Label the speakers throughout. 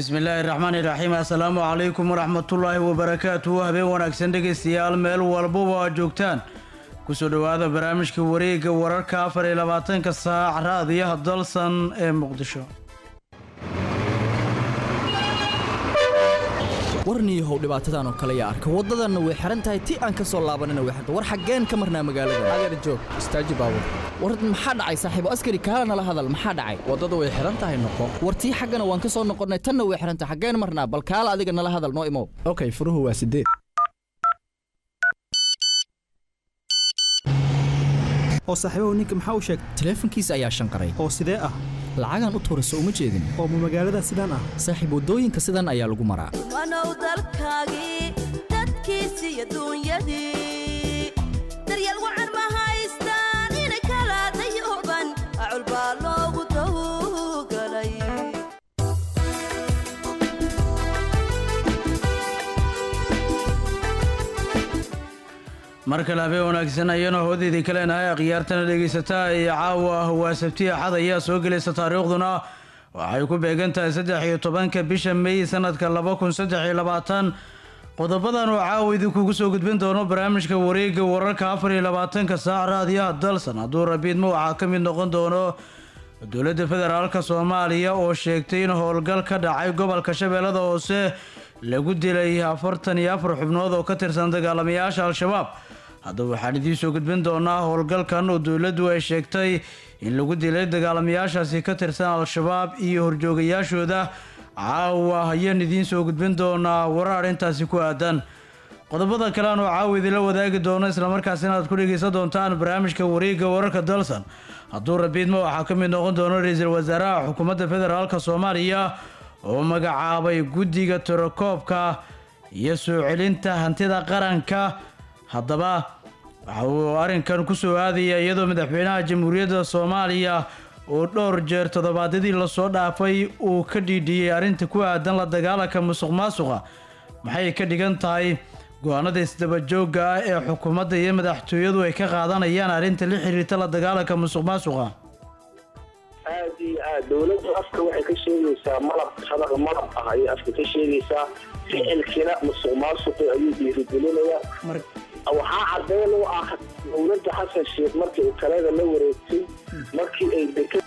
Speaker 1: bismillaahi raxmaani raxiim assalaamu calaykum waraxmatullaahi wabarakaatuhu habeen wanaagsan dhegaystayaal meel walbaba aad joogtaan kusoo dhowaada barnaamijka wareegga wararka afar iyo labaatanka saac raadiyaha dalsan ee muqdisho
Speaker 2: warniihow dhibaatadan oo kale yaa arka waddadanna way xihan tahay ti aan ka soo laabanina way xirta war xaggeen ka marnaa magaalada adeer joog istaaji baabur war maxaa dhacay saaxiibo askari kaala nala hadal maxaa dhacay waddada way xihan tahay noqo war tii xaggana waan ka soo noqonnay tanna way xihan tahay xaggeen marnaa bal kaala adiga nala hadal noo imow okay furuhu waa sideed
Speaker 3: oo saaxiibahu ninka maxaa u sheegay
Speaker 2: taleefankiisa ayaa shanqaray
Speaker 3: oo sidee ah
Speaker 2: lacagaan u tuura soo uma jeedin
Speaker 3: oo ma magaalada sidaan ah
Speaker 2: saaxiib waddooyinka sidan ayaa lagu maraa
Speaker 4: wanow dalkaagii dadkiisi iyo duunyadii daryeel wacan ma haystaan inay kala dayooban acul baa loogu dawgalay
Speaker 1: mar kale habeen wanaagsan ayana hoodeydii ka leenahay akhyaartana dhegaysataa iyo caawa waa sabti axad ayaa soo gelaysa taariikhduna waxay ku beegan tahay saddex iyo tobanka bisha may sanadka laba kun saddex iyo labaatan qodobadan oo caawa idinkugu soo gudbin doono barnaamijka wareegga wararka afar iyo labaatanka saac raadiyaha dalsan hadduu rabiidmo waxaa ka mid noqon doono dowladda federaalka soomaaliya oo sheegtay in howlgal ka dhacay gobolka shabeellada hoose lagu dilay afartan iyo afar xubnood oo ka tirsan dagaalamayaasha al-shabaab haddaba waxaan idiin soo gudbin doonaa howlgalkan oo dowladdu ay sheegtay in lagu dilay dagaalamayaashaasi ka tirsan al-shabaab iyo horjoogayaashooda caawa ayaan idiin soo gudbin doonaa warar arrintaasi ku aadan qodobada kalean oo caawa idinla wadaagi doono islamarkaasina aad ku dhegaysan doontaan barnaamijka wareegga wararka dalsan hadduu rabiidma waxaa ka mid noqon doono ra-iisul wasaaraha xukuumadda federaalka soomaaliya oo magacaabay guddiga tirakoobka iyo soo celinta hantida qaranka haddaba waxa uu arrinkan ku soo aadaya iyadoo madaxweynaha jamhuuriyadda soomaaliya oo dhowr jeer toddobaadyadii lasoo dhaafay uu ka dhiidhiyey arrinta ku aadan la dagaalanka musuq maasuqa maxay ka dhigan tahay go-aanada isdabajoogga ah ee xukuumadda iyo madaxtooyadu ay ka qaadanayaan arrinta la xiriirta la dagaalanka musuq maasuqa
Speaker 5: aad iyo aad dowladdu afka waxay ka sheegaysaa malab sadaq malab ah ayay afka ka sheegaysaa ficilkina musuq maasuqi ayuu dhiirigelinayaa waxaa cadeen u ah dowladda xasan sheekh markii uu talada la wareegtay markii ay deka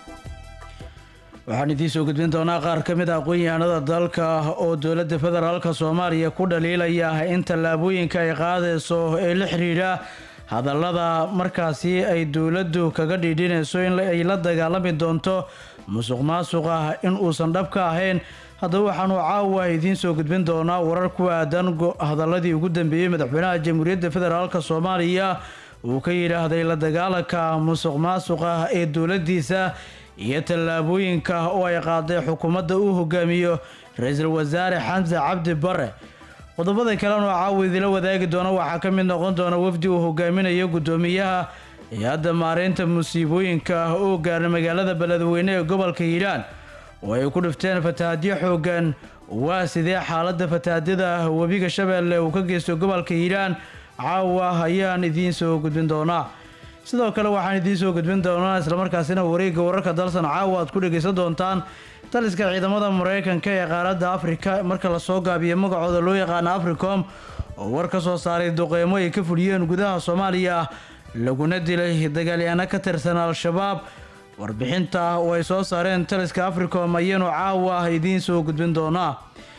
Speaker 1: waxaan idiin soo gudbin doonaa qaar ka mid a aqoon-yahanada dalka oo dowladda federaalka soomaaliya ku dhaliilaya in tallaabooyinka ay qaadayso ee la xiriira hadallada markaasi ay dowladdu kaga dhiidhinayso in ay la dagaalami doonto musuq maasuqa in uusan dhab ka ahayn haddaba waxaanu caawa idiin soo gudbin doonaa warar ku aadan hadaladii ugu dambeeyey madaxweynaha jamhuuriyadda federaalk soomaaliya uu ka yidhaahday la dagaalanka musuq maasuqa ee dowladdiisa iyo tallaabooyinka oo ay qaaday xukuumadda uu hogaamiyo ra-iisul wasaare xamse cabdi bare qodobada kalena oo caawa idila wadaagi doona waxaa ka mid noqon doona wafdi uu hogaaminayo guddoomiyaha hay-adda maareynta musiibooyinka oo gaara magaalada beledweyne ee gobolka hiiraan oo ay ku dhifteen fatahaadyo xoogan waa sidee xaaladda fatahaadyada webiga shabeelle uu ka geysto gobolka hiiraan caawa ayaan idiin soo gudbin doonaa sidoo kale waxaan idiin soo gudbin doonaa islamarkaasina wareegga wararka dalsan caawa aad ku dhegaysan doontaan taliska ciidamada maraykanka ee qaaradda afrika marka lasoo gaabiyo magacooda loo yaqaano africom oo war ka soo saaray duqeymo ay ka fuliyeen gudaha soomaaliya laguna dilay dagaalyaano ka tirsan al-shabaab warbixinta oo ay soo saareen taliska africom ayaanu caawa idiin soo gudbin doonaa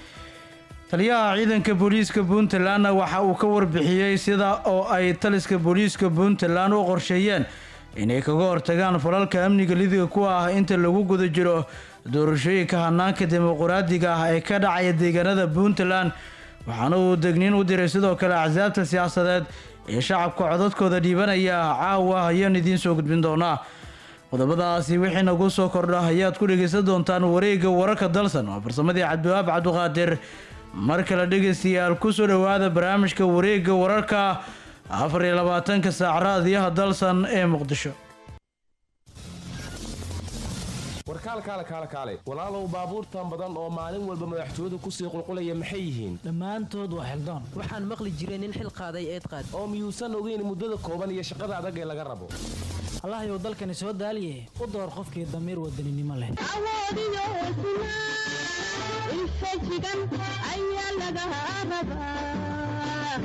Speaker 1: taliyaha ciidanka booliiska puntlandna waxa uu ka warbixiyey sida oo ay taliska booliiska puntland u qorsheeyeen inay kaga hortagaan falalka amniga lidiga ku ah inta lagu guda jiro doorashooyinka hanaanka dimuquraadiga ah ee ka dhacaya deegaanada puntland waxaana uu degniin u diray sidoo kale axsaabta siyaasadeed ee shacabka codadkooda dhiibanaya caawa ayaan idiin soo gudbin doonaa qodobadaasi wixii nagu soo kordha ayaad ku dhegaysan doontaan wareegga wararka dalsan waa farsamadii cabdiwahaab cabduqaadir mar kale dhegaystayaal kusoo dhowaada barnaamijka wareegga wararka afar iyo labaatanka saac raadiyaha dalsan ee muqdisho
Speaker 6: warkaalkaale kaale kaale walaalow baabuurtan badan oo maalin walba madaxtooyadu kusii qulqulaya maxay yihiin
Speaker 7: dhammaantood waa xildaan
Speaker 8: waxaan maqli jiray nin xil qaaday eed qaad
Speaker 6: oo miyuusan ogeyn muddada kooban iyo shaqada adag ee laga rabo
Speaker 7: allahayow dalkani soo daaliye u door qofkii damiir wadaninimo leh
Speaker 9: awoodiyo hesnaa infajigan ayaa laga rabaa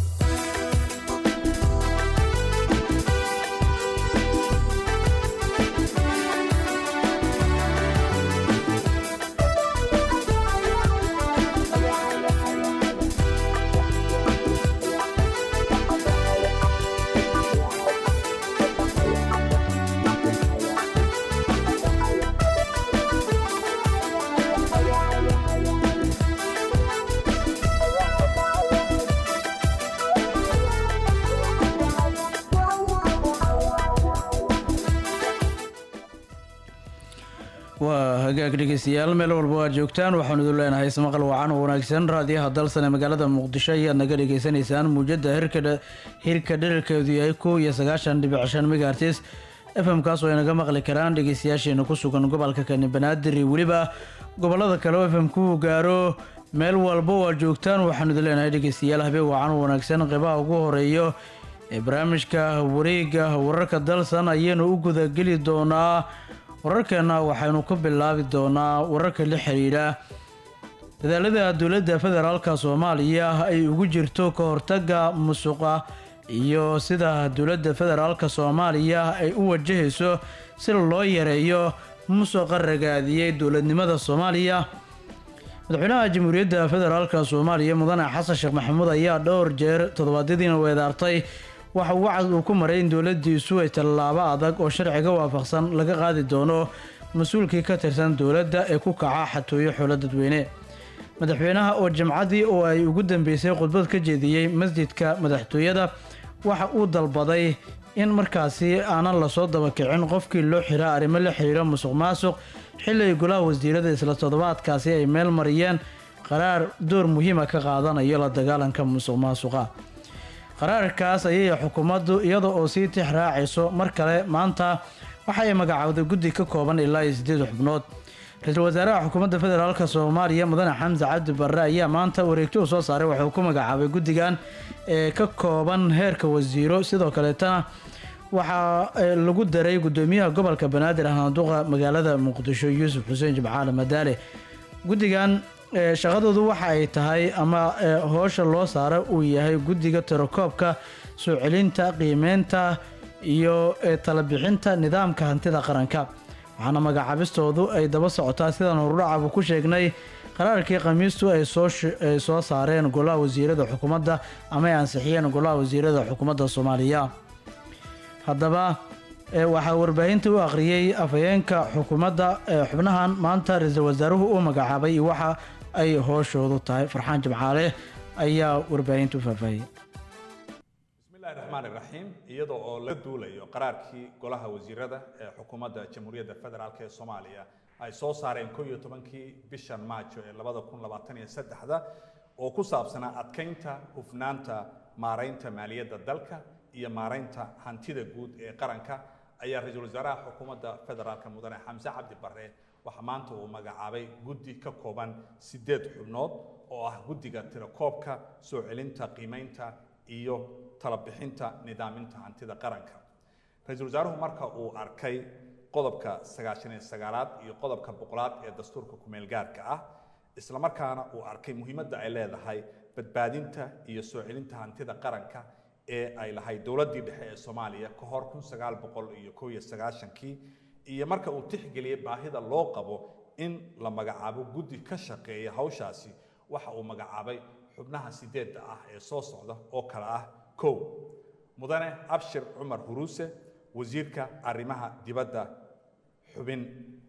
Speaker 1: waa hagaag dhegeystayaal meel walba waad joogtaan waxaanu idin leenahay ismaqal wacan oo wanaagsan raadiyaha dalsan ee magaalada muqdisho ayaad naga dhagaysanaysaan muujada hirka hirka dherarkeedu yahay kow iyo sagaashan dhibic shan megaartis f m kaas oo ay naga maqli karaan dhegeystayaasheena ku sugan gobolka kani banaadir iyo weliba gobolada kale oo f m ku gaaro meel walba waad joogtaan waxaanu idin leenahay dhegeystayaal habeen wacan oo wanaagsan qeybaha ugu horeeyo ee barnaamijka wareega wararka dalsan ayaynu u gudageli doonaa wararkeena waxaynu ku bilaabi doonaa wararka la xiriira dadaalada dowladda federaalka soomaaliya ay ugu jirto ka hortaga musuqa iyo sida dowladda federaalka soomaaliya ay u wajahayso si loo yareeyo musuqa ragaadiyey dowladnimada soomaaliya madaxweynaha jamhuuriyadda federaalka soomaaliya mudane xasan sheekh maxamuud ayaa dhowr jeer toddobaadyadiina weedaartay waxa uu wacad uu ku maray in dowladdiisu ay tallaabo adag oo sharciga waafaqsan laga qaadi doono mas-uulkii ka tirsan dowladda ee ku kaca xatooyo xoolo dadweyne madaxweynaha oo jamcadii oo ay ugu dambeysay khudbad ka jeediyey masjidka madaxtooyada waxa uu dalbaday in markaasi aanan lasoo dabakicin qofkii loo xiraa arrimo la xiriira musuq maasuq xilli ay golaha wasiirada isla toddobaadkaasi ay meel mariyeen qaraar door muhiima ka qaadanayo la dagaalanka musuq maasuqa qaraarkaas ayay xukuumaddu iyada oo sii tix raacayso mar kale maanta waxa ay magacaawday guddi ka kooban ilaa iyo sideed xubnood ra-iisul wasaaraha xukuumadda federaalk soomaaliya mudane xamse cabdi barre ayaa maanta wareegto uu soo saaray waxauu ku magacaabay guddigan ee ka kooban heerka wasiiro sidoo kaleetana waxaa lagu daray gudoomiyaha gobolka banaadir ahnaduqa magaalada muqdisho yuusuf xuseen jimcaale madaale guddigan shaqadoodu waxa ay tahay ama hoosha loo saara uu yahay guddiga tirakoobka soo celinta qiimeynta iyo talabixinta nidaamka hantida qaranka waxaana magacaabistoodu ay daba socotaa sidaan horudhacabu ku sheegnay qaraarkii khamiistu ay soo saareen golaha wasiirada xukuumadda ama ay ansixiyeen golaha wasiirada xukuumadda soomaaliya haddaba waxaa warbaahinta u akhriyey afhayeenka xukuumadda xubnahan maanta ra-iisul wasaaruhu uu magacaabay iyo waxa ay hooshoodu tahay farxaan jimcaale ayaa warbaahinta u faahfaahiyey
Speaker 10: bismillahi raxmaan iraxiim iyada oo laga duulayo qaraarkii golaha wasiirada ee xukuumadda jamhuuriyadda federaalk ee soomaaliya ay soo saareen ko iyo tobankii bishan maajo ee labada kun labaatan iyo saddexda oo ku saabsanaa adkeynta hufnaanta maaraynta maaliyadda dalka iyo maaraynta hantida guud ee qaranka ayaa ra-iisul wasaaraha xukuumadda federaalk mudane xamse cabdi barre waxaa maanta uu magacaabay guddi ka kooban sideed xubnood oo ah guddiga tirakoobka soo celinta qiimeynta iyo talabixinta nidaaminta hantida qaranka ra-iisul wasaaruhu marka uu arkay qodobka sagaashan iyo sagaalaad iyo qodobka boqolaad ee dastuurka kumeel gaarka ah islamarkaana uu arkay muhiimadda ay leedahay badbaadinta iyo soo celinta hantida qaranka ee ay lahayd dowladdii dhexe ee soomaaliya ka hor kun sagaal boqol iyo kow iyo sagaashankii iyo marka uu tixgeliyey baahida loo qabo in la magacaabo guddi ka shaqeeya hawshaasi waxa uu magacaabay xubnaha sideedda ah ee soo socda oo kale ah kow mudane abshir cumar huruuse wasiirka arrimaha dibadda xubin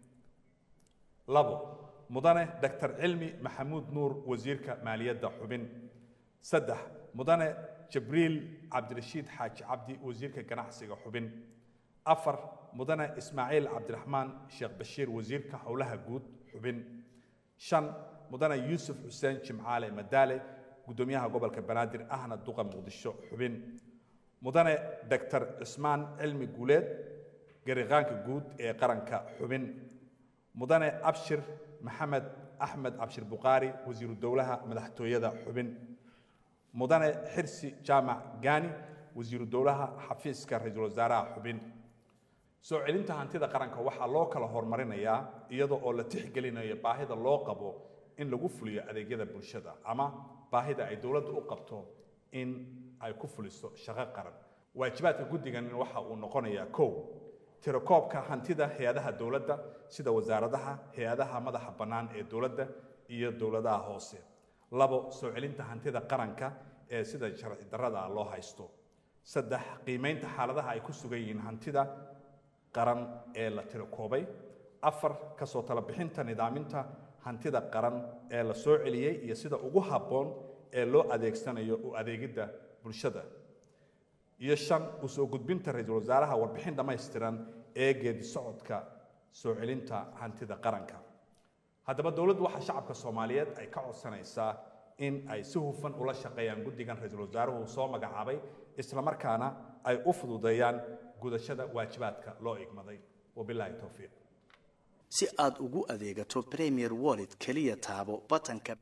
Speaker 10: labo mudane doctor cilmi maxamuud nuur wasiirka maaliyadda xubin saddex mudane jibriil cabdirashiid xaaji cabdi wasiirka ganacsiga xubin afar mudane ismaaciil cabdiraxmaan sheekh bashiir wasiirka howlaha guud xubin shan mudane yuusuf xuseen jimcaale madaale gudoomiyaha gobolka banaadir ahna duqa muqdisho xubin mudane doctor cismaan cilmi guuleed gariqaanka guud ee qaranka xubin mudane abshir maxamed axmed cabshir buqaari wasiiru dowlaha madaxtooyada xubin mudane xirsi jaamac gaani wasiiru dowlaha xafiiska ra-iisul wasaaraha xubin soo celinta hantida qaranka waxaa loo kala horumarinayaa iyada oo la tixgelinayo baahida loo qabo in lagu fuliyo adeegyada bulshada ama baahida ay dowladdu u qabto in ay ku fuliso shaqo qaran waajibaadka guddigan waxa uu noqonayaa kow tirakoobka hantida hay-adaha dowladda sida wasaaradaha hay-adaha madaxa bannaan ee dowladda iyo dowladaha hoose labo soo celinta hantida qaranka ee sida sharci darrada loo haysto saddex qiimeynta xaaladaha ay ku sugan yihiin hantida qaran ee la tirakoobay afar kasoo tala bixinta nidaaminta hantida qaran ee la soo celiyey iyo sida ugu habboon ee loo adeegsanayo u adeegidda bulshada iyo shan u soo gudbinta ra-iisul wasaaraha warbixin dhammaystiran ee geedi socodka soo celinta hantida qaranka haddaba dowladdu waxaa shacabka soomaaliyeed ay ka codsanaysaa in ay si hufan ula shaqeeyaan guddigan ra-iisul wasaaruhu soo magacaabay islamarkaana ay u fududeeyaan gudashada waajibaadka loo igmaday wabilaahi towfiiq
Speaker 11: si aad ugu adeegato premier wallet keliya taabo batanka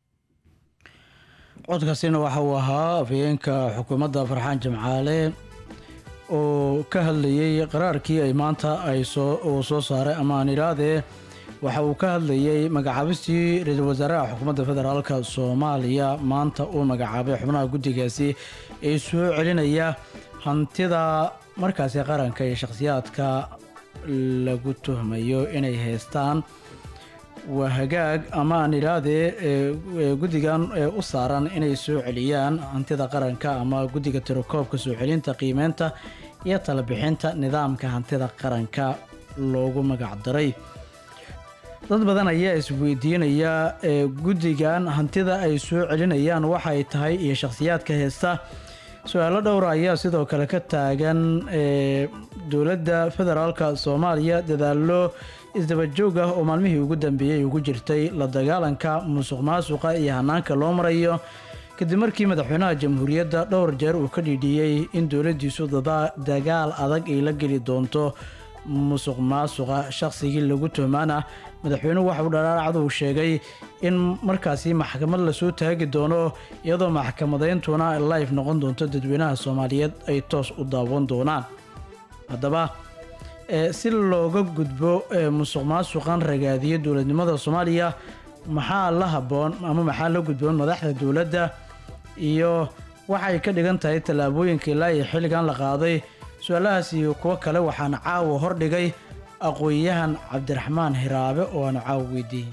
Speaker 1: codkaasina waxa uu ahaa afhayeenka xukuumadda farxaan jimcaale oo ka hadlayey qaraarkii ay maanta ay soo uu soo saaray ama aan idhaahdee waxa uu ka hadlayey magacaabistii ra-iisul wasaaraha xukuumadda federaalka soomaaliya maanta uu magacaabay xubnaha guddigaasi ee soo celinaya hantida markaasi qaranka iyo shakhsiyaadka lagu tuhmayo inay haystaan waa hagaag ama aan idhaahdee guddigan u saaran inay soo celiyaan hantida qaranka ama guddiga tirakoobka soo celinta qiimeynta iyo talabixinta nidaamka hantida qaranka loogu magacdaray dad badan ayaa isweydiinaya guddigan hantida ay soo celinayaan waxay tahay iyo shakhsiyaadka heesta su-aalo dhowra ayaa sidoo kale ka taagan dowladda federaalka soomaaliya dadaallo isdabajoog ah oo maalmihii ugu dambeeyey ugu jirtay la dagaalanka musuq maasuqa iyo hanaanka loo marayo kadib markii madaxweynaha jamhuuriyadda dhowr jeer uu ka dhiidhiyey in dowladdiisu dagaal adag ay la geli doonto musuq maasuqa shaqsigii lagu tuhmaana madaxweynuhu waxauu dharaaracdu sheegay in markaasi maxkamad lasoo taagi doono iyadoo maxkamadayntuna life noqon doonto dadweynaha soomaaliyeed ay toos u daawan doonaan haddaba si looga gudbo musuq maasuqan ragaadiya dowladnimada soomaaliya maxaa la habboon ama maxaa la gudboon madaxda dowladda iyo waxay ka dhigan tahay tallaabooyinka ilaa iyo xilligan la qaaday su-aalahaas iyo kuwo kale waxaan caawa hordhigay aqoon-yahan cabdiraxmaan hiraabe oo aan caawa weydiiyey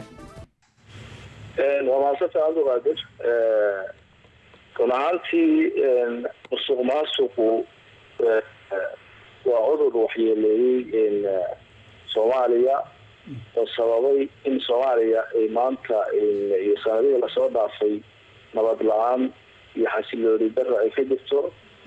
Speaker 5: waa maasanta abduqaadir run ahaantii musuq maasuqu waa cudur waxyeeleeyey soomaaliya oo sababay in soomaaliya ay maanta iyo sanadihii lasoo dhaafay nabad la-aan iyo xasilooni dara ay ka jirto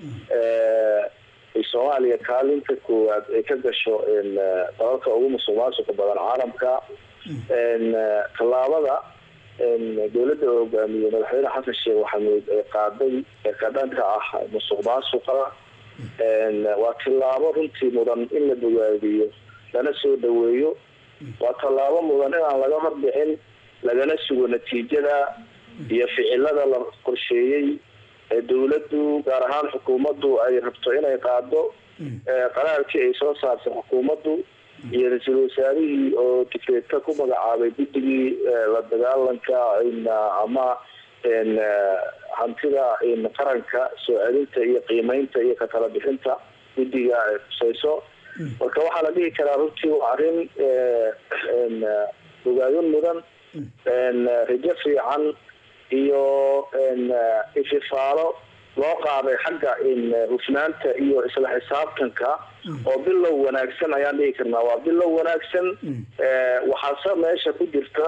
Speaker 5: ay soomaaliya kaalinta koowaad ay ka gasho dalalka ugu musuq maasuqa badan caalamka tallaabada dowladda oo hogaamiyey madaxweyne xasan sheekh maxamuud ee qaaday ee ka dhanka ah musuq maasuqa waa tillaabo runtii mudan in la bogaadiyo lana soo dhaweeyo waa tallaabo mudan inaan laga horbixin lagana sugo natiijada iyo ficilada la qorsheeyey ee dowladdu gaar ahaan xukuumaddu ay rabto inay qaado qaraarkii ay soo saartay xukuumaddu iyo ra-iisul wasaarihii oo dikreedka ku magacaabay guddigii la dagaalanka ama hantida qaranka soo celinta iyo qiimeynta iyo katala bixinta guddiga ay khuseyso marka waxaa la dhihi karaa runtii waa arrin bogaadin mudan rajo fiican iyo ififaalo loo qaaday xagga hufnaanta iyo isla xisaabtanka oo bilow wanaagsan ayaan dhihi karnaa waa bilow wanaagsan waxaase meesha ku jirta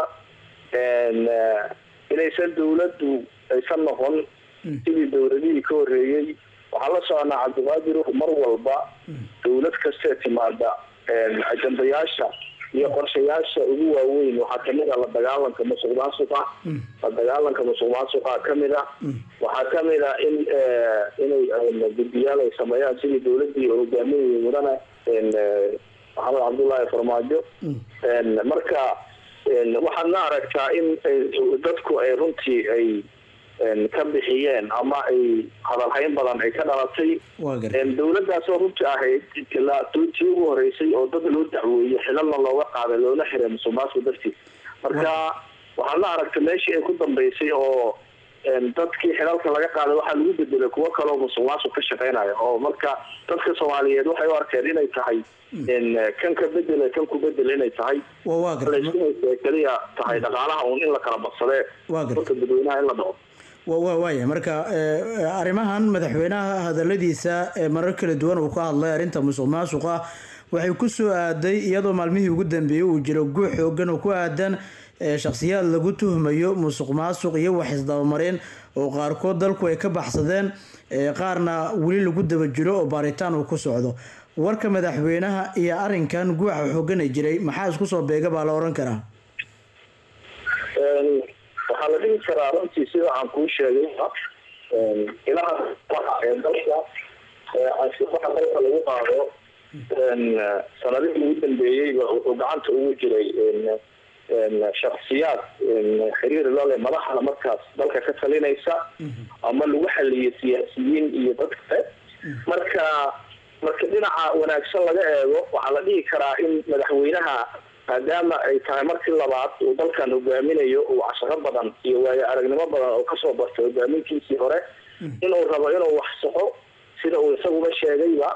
Speaker 5: inaysan dawladdu aysan noqon sidii dowladihii ka horeeyey waxaan la soconaa cabdiqaadir mar walba dawlad kastee timaada ajandayaasha iyo qorshayaasha ugu waaweyn waxaa kamid a la dagaalanka musuq maasuqa la dagaalanka musuq maasuqa kamid a waxaa kamid a in inay guddiyaal ay sameeyaan sidii dawladii hogaaminayay mudane maxamed cabdullaahi farmaajo marka waxaadna aragtaa in dadku ay runtii ay ka bixiyeen ama ay hadalhayn badan ay ka dhalatay dawladaasoo runtii ahayd tii ugu horeysay oo dad loo dacweeyey xilalna looga qaaday loona xiray musuq maasuq dartiis marka waxaadna aragtay meeshii ay ku dambeysay oo dadkii xilalka laga qaaday waxaa lagu bedelay kuwo kaloo musuq maasuq ka shaqeynaya oo marka dadka soomaaliyeed waxay u arkeen inay tahay kan ka bedela kan ku bedel inay tahay laysku haysta keliya tahay dhaqaalaha uun in la kala badsadee dadka dadweynaha in la dhaco
Speaker 1: waaya marka arrimahan madaxweynaha hadaladiisa marar kala duwan uu ka hadlay arrinta musuq maasuqa waxay ku soo aaday iyadoo maalmihii ugu dambeeyey uu jiro guux xoogan oo ku aadan shakhsiyaad lagu tuhmayo musuq maasuq iyo wax isdabamareen oo qaarkood dalku ay ka baxsadeen qaarna weli lagu daba jiro oo baaritaan uu ku socdo warka madaxweynaha iyo arinkan guuxa xoogana jiray maxaa isku soo beega baa la oran karaa
Speaker 5: waxaa la dhihi karaa runtii sida aan kuu sheegay ilaha ee dalka anshuuraha dalka lagu qaado sanadihii ugu dambeeyeyba wuxuu gacanta ugu jiray shaksiyaad xiriir lole madaxda markaas dalka ka talinaysa ama lagu xaliyo siyaasiyiin iyo dad kale marka marka dhinaca wanaagsan laga eego waxaa la dhihi karaa in madaxweynaha maadaama ay tahay markii labaad uu dalkan hogaaminayo uu casharo badan iyo waayo aragnimo badan oo kasoo bartay hogaamintiisii hore inuu rabo inuu wax saxo sida uu isaguba sheegayba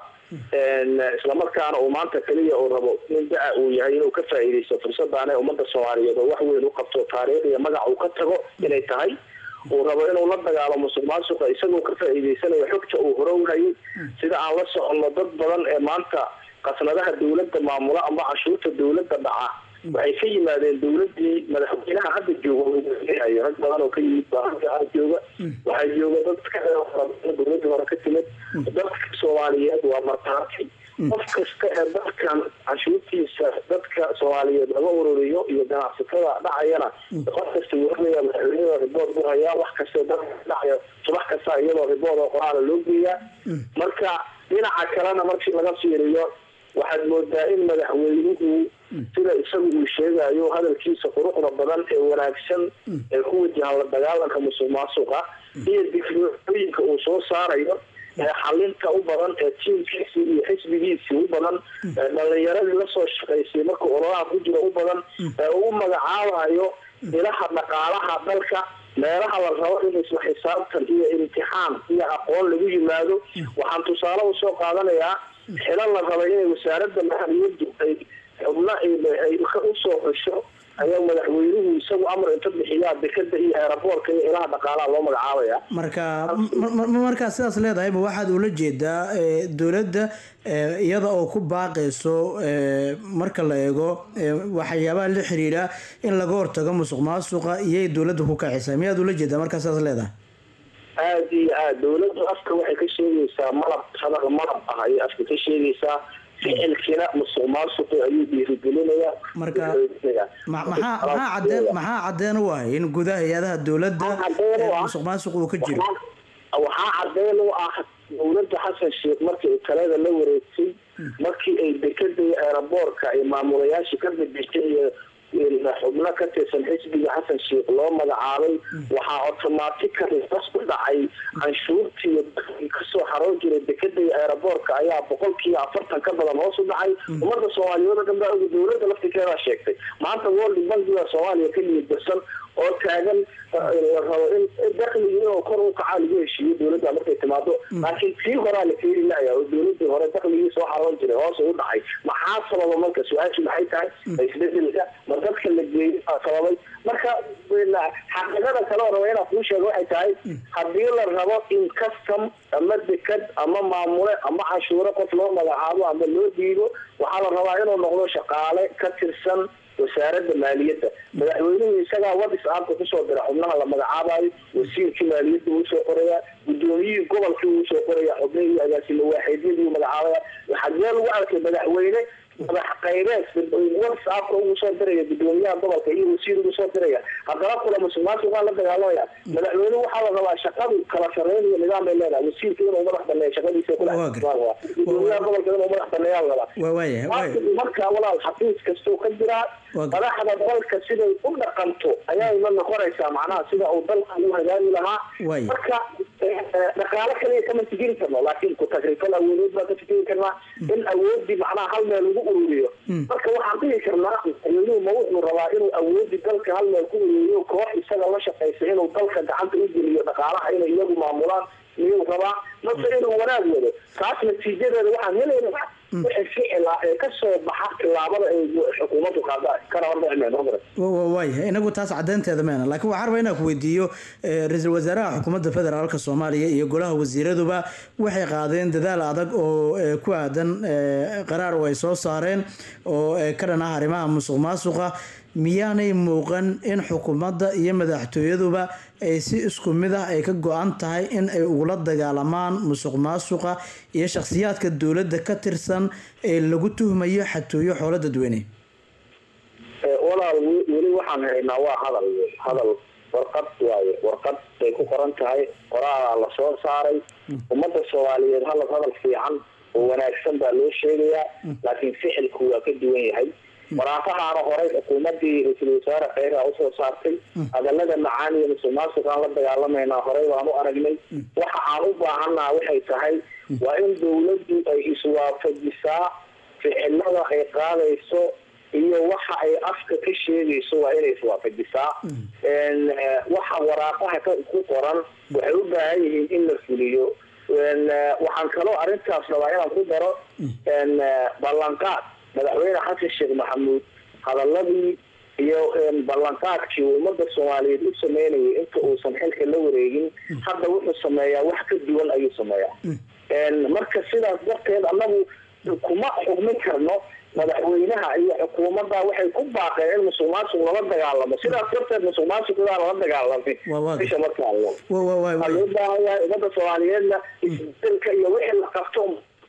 Speaker 5: islamarkaana uu maanta keliya uu rabo nin da- uu yahay inuu ka faa'iidaysto fursadaan ee ummadda soomaaliyeed oo wax weyn u qabto taariikh iyo magac uu ka tago inay tahay uu rabo inuu la dagaalo musuq maasuqa isagoo ka faa'iidaysanayo xogta uu hore u hayay sida aan la soconno dad badan ee maanta qasnadaha dawladda maamula ama canshuurta dawladda dhaca waxay ka yimaadeen dawladii madaxweynaha hadda jooga hogaaminayo rag badan oo ka yimid baa halkaa jooga waxaa jooga dad ka dawladii hore ka timid dadka soomaaliyeed waa martaati qof kasta ee dadkan canshuurtiisa dadka soomaaliyeed laga ururiyo iyo ganacsatada dhacayana qof kasta wuxuuleeyaa madaxweynada ribood buu hayaa wax kasta dadka dhacaya subax kasta iyadoo ribood oo qoraala loo geeyaa marka dhinaca kalena markii laga fiiriyo waxaad moodaa in madaxweynuhu sida isagu uu sheegayo hadalkiisa quruxda badan ee wanaagsan ee ku wajahan la dagaalanka musuq maasuqa iyo dikrooyinka uu soo saarayo ee xalinta u badan ee tiimkiisii iyo xisbigiisii u badan ee dhalinyaradii lasoo shaqaysay markuu ololaha ku jiro u badan ee uu u magacaabayo ilaha dhaqaalaha dalka meelaha la rabo in isla xisaabtan iyo imtixaan iyo aqoon lagu yimaado waxaan tusaale usoo qaadanayaa xilal la rabay inay wasaaradda maaliyaddu ay xubno ay usoo xusho ayaa madaxweynuhu isagu amar inta bixiyaa dekada iyo eeraboorka iyo ilaha dhaqaalaha loo magacaabaya
Speaker 1: marka markaa sidaas leedahay ma waxaad ula jeedaa dowladda iyada oo ku baaqayso marka la eego waxyaabaha la xiriira in laga hortago musuq maasuqa iyay dowladda ku kacisa miyaad ula jeedaa markaa sidaas leedahay
Speaker 5: aada iyo aada dawladdu afka waxay ka sheegaysaa malab hadal malab ah ayay afka ka sheegaysaa ficilkina musuq maasuqi ayuu dhiirigelinayaa
Speaker 1: marka maxaa maxaa cadeen maxaa cadeen u ah in gudaha hay-adaha dowladda musuq maasuq uu ka jiro
Speaker 5: waxaa cadeen u ah dawladda xasan sheekh markii ay talada la wareegtay markii ay dekada iyo eeraboorka ay maamulayaasha ka bedeshay iyo xubno ka tirsan xisbiga xasan sheekh loo magacaabay waxaa automatically bas ku dhacay canshuurtii kasoo xaroon jiray dekada iyo eeraboorka ayaa boqolkiiba afartan ka badan hoos u dhacay ummadda soomaaliyeed oo dhan baa oga dawladda laftirkeedaa sheegtay maanta world bankiga soomaaliya ka niyad darsan oo taagan la rabo in dakligii inuu kor u kacaa lagu heshiiyo dawladda markay timaado laakiin tii horaa la keeni lahaya oo dawladii hore dakligii soo xaroon jiray hoos u dhacay maxaa sababa marka su-aashu maxay tahay isbedelka ma dadka la geeyo sababay marka xaqiiqada kale oo raba inaan kuu sheego waxay tahay haddii la rabo in custom ama dekad ama maamule ama canshuuro qof loo magacaabo ama loo dhiibo waxaa la rabaa inuu noqdo shaqaale ka tirsan wasaaradda maaliyadda madaxweynuhu isagaa wadis aabka kusoo dira xubnaha la magacaabayo wasiirkii maaliyadda wuu soo qoraya gudoomiyihii gobolkii wuu soo qoraya xubnihii agaasima waaxidyadii wuu magacaabaya xagee lagu arkay madaxweyne madax qaybeed wadis aabka ugu soo diraya gudoomiyaha gobolka iyo wasiir ugu soo diraya haddana kula musuq maasuqaa la dagaalamaya madaxweynuhu waxaa la rabaa shaqadu kala sareynayo nidaam bay leedahay wasiirka inuu madax baneeyo shaqadiisa gudoomiyaha gobolka inuu madax baneeyaa la rabaa marka walaal xafiis kastuu ka jiraa madaxda dalka siday u dhaqanto ayayna noqonaysaa macnaha sida uu dalka u hagaagi lahaa marka dhaqaalo kaliya kama fikiri karno laakiin ku-tagrifal awoodeed baan ka fikiri karnaa in awoodii macnaha hal meel lagu ururiyo marka waxaan dhihi karnaa madaxweynuhu ma wuxuu rabaa inuu awoodii dalka hal meel ku ururiyo koox isaga la shaqaysa inuu dalka gacanta u geliyo dhaqaalaha inay iyagu maamulaan miyuu rabaa mase inuu wanaag wado taas natiijadeeda waxaan helaynaa wixii ficila ee kasoo baxa tilaabada ay xukuumaddu qaada kana hormacmeen
Speaker 1: waayahay inagu taas cadeynteeda meena laakiin waxaan rabaa inaan ku weydiiyo eh, ra-iisul wasaaraha xukuumadda federaalka soomaaliya iyo golaha wasiiraduba waxay qaadeen dadaal adag oo eh, ku aadan eh, qaraar oo ay soo saareen oo eh, ka dhan ah arrimaha musuq maasuqa miyaanay muuqan in xukuumadda iyo madaxtooyaduba ay si isku mid ah ay ka go-an tahay in ay ugula dagaalamaan musuq maasuqa iyo shakhsiyaadka dowladda ka tirsan ee lagu tuhmayo xatooyo xoolo dadweyne
Speaker 5: walaal we- weli waxaan haynaa waa hadal wey. hadal warqad waaye warqad bay ku qoran tahay qoraalaa la soo saaray ummadda soomaaliyeed hadal hadal fiican oo wanaagsan baa loo sheegayaa laakiin ficilku waa ka duwan yahay waraafahaana horay xukuumadii ra-iisul wasaare kheyraa usoo saartay hadalada macaan iyo musuq maasuqaan la dagaalamaynaa horey baan u aragnay waxa aan u baahannaha waxay tahay waa in dowladdu ay iswaafajisaa ficilada ay qaadayso iyo waxa ay afka ka sheegayso waa inay iswaafajisaa En, eh, waxa waraaqaha ka- ku qoran waxay u baahan yihiin in la fuliyo En, eh, waxaan kaloo arrintaas rabaa inaan ku daro en, eh, ballanqaad madaxweyne xasan sheekh maxamuud hadaladii iyo en, ballanqaadkii uu ummadda soomaaliyeed u sameynayay inta uusan xilka la wareegin hadda wuxuu sameeyaa wax ka duwan ayuu sameeyaa En, marka sidaas darteed annagu kuma xugmin karno madaxweynaha iyo xukuumadda waxay ku baaqeen in musuq maasuq lala dagaalamo sidaas darteed musuq maasuqdaa lala dagaalamay
Speaker 1: Waa waaga.
Speaker 5: bisha markaa
Speaker 1: Wa- wa- wa-
Speaker 5: waxaa loo baahan yahay ummadda soomaaliyeedna isbedelka iyo wixii la qabto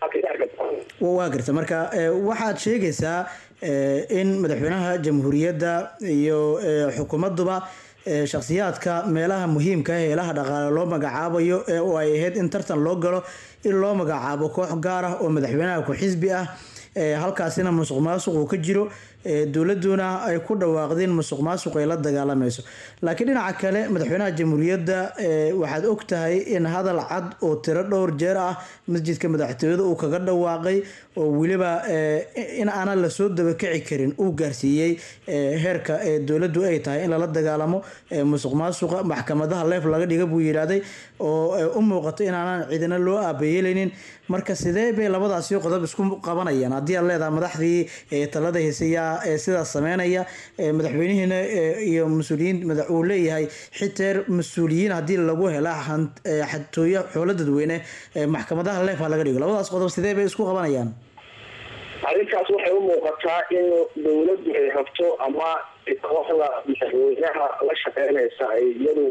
Speaker 1: Wa- waa garta marka eh, waxaad sheegaysaa eh, in madaxweynaha jamhuuriyadda iyo eh, xukuumaduba eh, shakhsiyaadka meelaha muhiimka ah ee ilaha dhaqaale loo magacaabayo ee oo ay ahayd in tartan loo galo in loo magacaabo koox gaar ah oo madaxweynaha ku-xisbi ah eh, halkaasina musuq maasuq uu ka jiro eh, dowladuna ay ku dhawaaqdeen musuq maasuq ay la dagaalamayso laakiin dhinaca kale madaxweynaha jamhuuriyadda eh, waxaad og tahay in hadal cad oo tiro dhowr jeer ah masjidka madaxtooyada uu kaga dhawaaqay oo weliba eh, in aanan lasoo dabakici karin uu gaarsiiyey eh, heerka eh, dowladdu ay tahay in lala dagaalamo eh, musuq maasuqa maxkamadaha leef laga dhiga buu yidhaahday oo eh, u muuqato in aanan cidina loo aabayeelaynin marka sidee bay labadaasi qodob isku qabanayaan haddii aad leedahay madaxdii eh, talada heesayaa ee sidaas sameynaya eh, madaxweynihiina eh, iyo mas-uuliyiin madax uu leeyahay xiteer mas-uuliyiin haddii lagu hela han- eh, xatooyo xoolo dadweyne eh, maxkamadaha leef ha laga dhigo labadaas qodob sidee bay isku qabanayaan
Speaker 5: arrintaas waxay u muuqataa in dowladdu ay rabto ama kooxda madaxweynaha la shaqeynaysa ay iyadu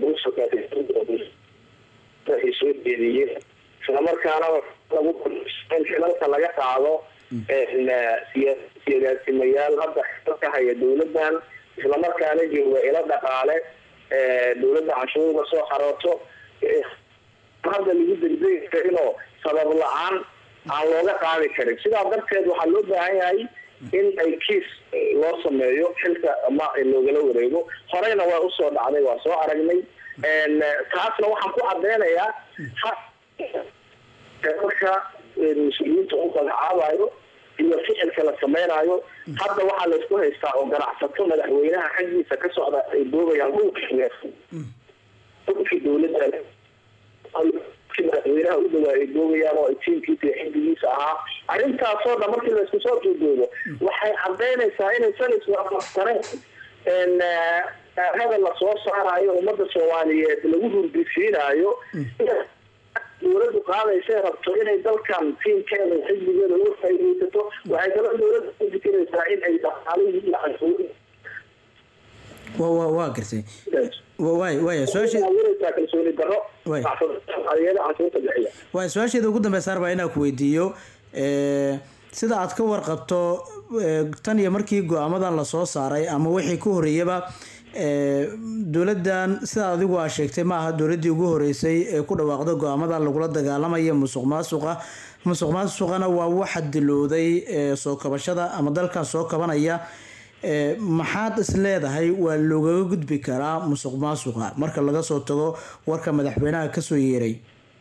Speaker 5: ay soo jeediyeen islamarkaana lagu in xilalka laga qaado en, eh, siya- siyaasimayaal hadda xilalka haya dowladan islamarkaana jooga ilo dhaqaale eh, dowladda canshuurda soo xarooto eh, hadda lagu degdegi karinoo sabab la-aan aan looga qaadi karin sidaa darteed waxaa loo baahan yahay in ay kiis eh, loo sameeyo xilka ama loogala wareego horeyna waa usoo dhacday waa soo aragnay En, eh, taasna waxaan ku cadeynayaa ha- marka eh, mas-uuliyiinta u magacaabayo iyo ficilka la sameynayo hadda waxaa laysku haystaa oo ganacsato madaxweynaha xaggiisa ka socda ay doogayaan dhulkii dowladda kii madaxweynaha u dhawaa ay doogayaan oo ay tiimkiisa iyo xisbigiisa ahaa arrintaasoo dhan markii laysku soo duudoodo waxay cadaynaysaa inaysan iswaafaqsaneen en eh, hadal la soo saarayo ummadda soomaaliyeed lagu hurdisiinayo dowladdu qaadaysa rabto inay dalkan tiimkeeda iyo xisbigeeda uga faa'iidaysato waxay kaloo dowladda ku fikiraysaa in ay dhaqaalihii iyo canshuurihii
Speaker 1: wa- wa- waa gartay Wa- waay waaya su-aasha
Speaker 5: abuuraysaa kalsooni darro
Speaker 1: Way.
Speaker 5: soomaaliyeeda canshuurta bixiya
Speaker 1: waay su-aasheeda ugu dambeysa arbaa inaan ku weydiiyo eh, sida aad ka warqabto eh, tan iyo markii go-aamadan lasoo saaray ama wixii ka horeeyaba eh, dowladan sida adigu aa sheegtay ma aha dowladii ugu horeysay ee ku dhawaaqda go-aamadan lagula dagaalamaya musuq maasuqa musuq maasuqana waa waxa dilowday eh, soo kabashada ama dalkan soo kabanaya ee, maxaad is leedahay waa loogaga gudbi karaa musuq maasuqa marka laga soo tago warka madaxweynaha kasoo yeeray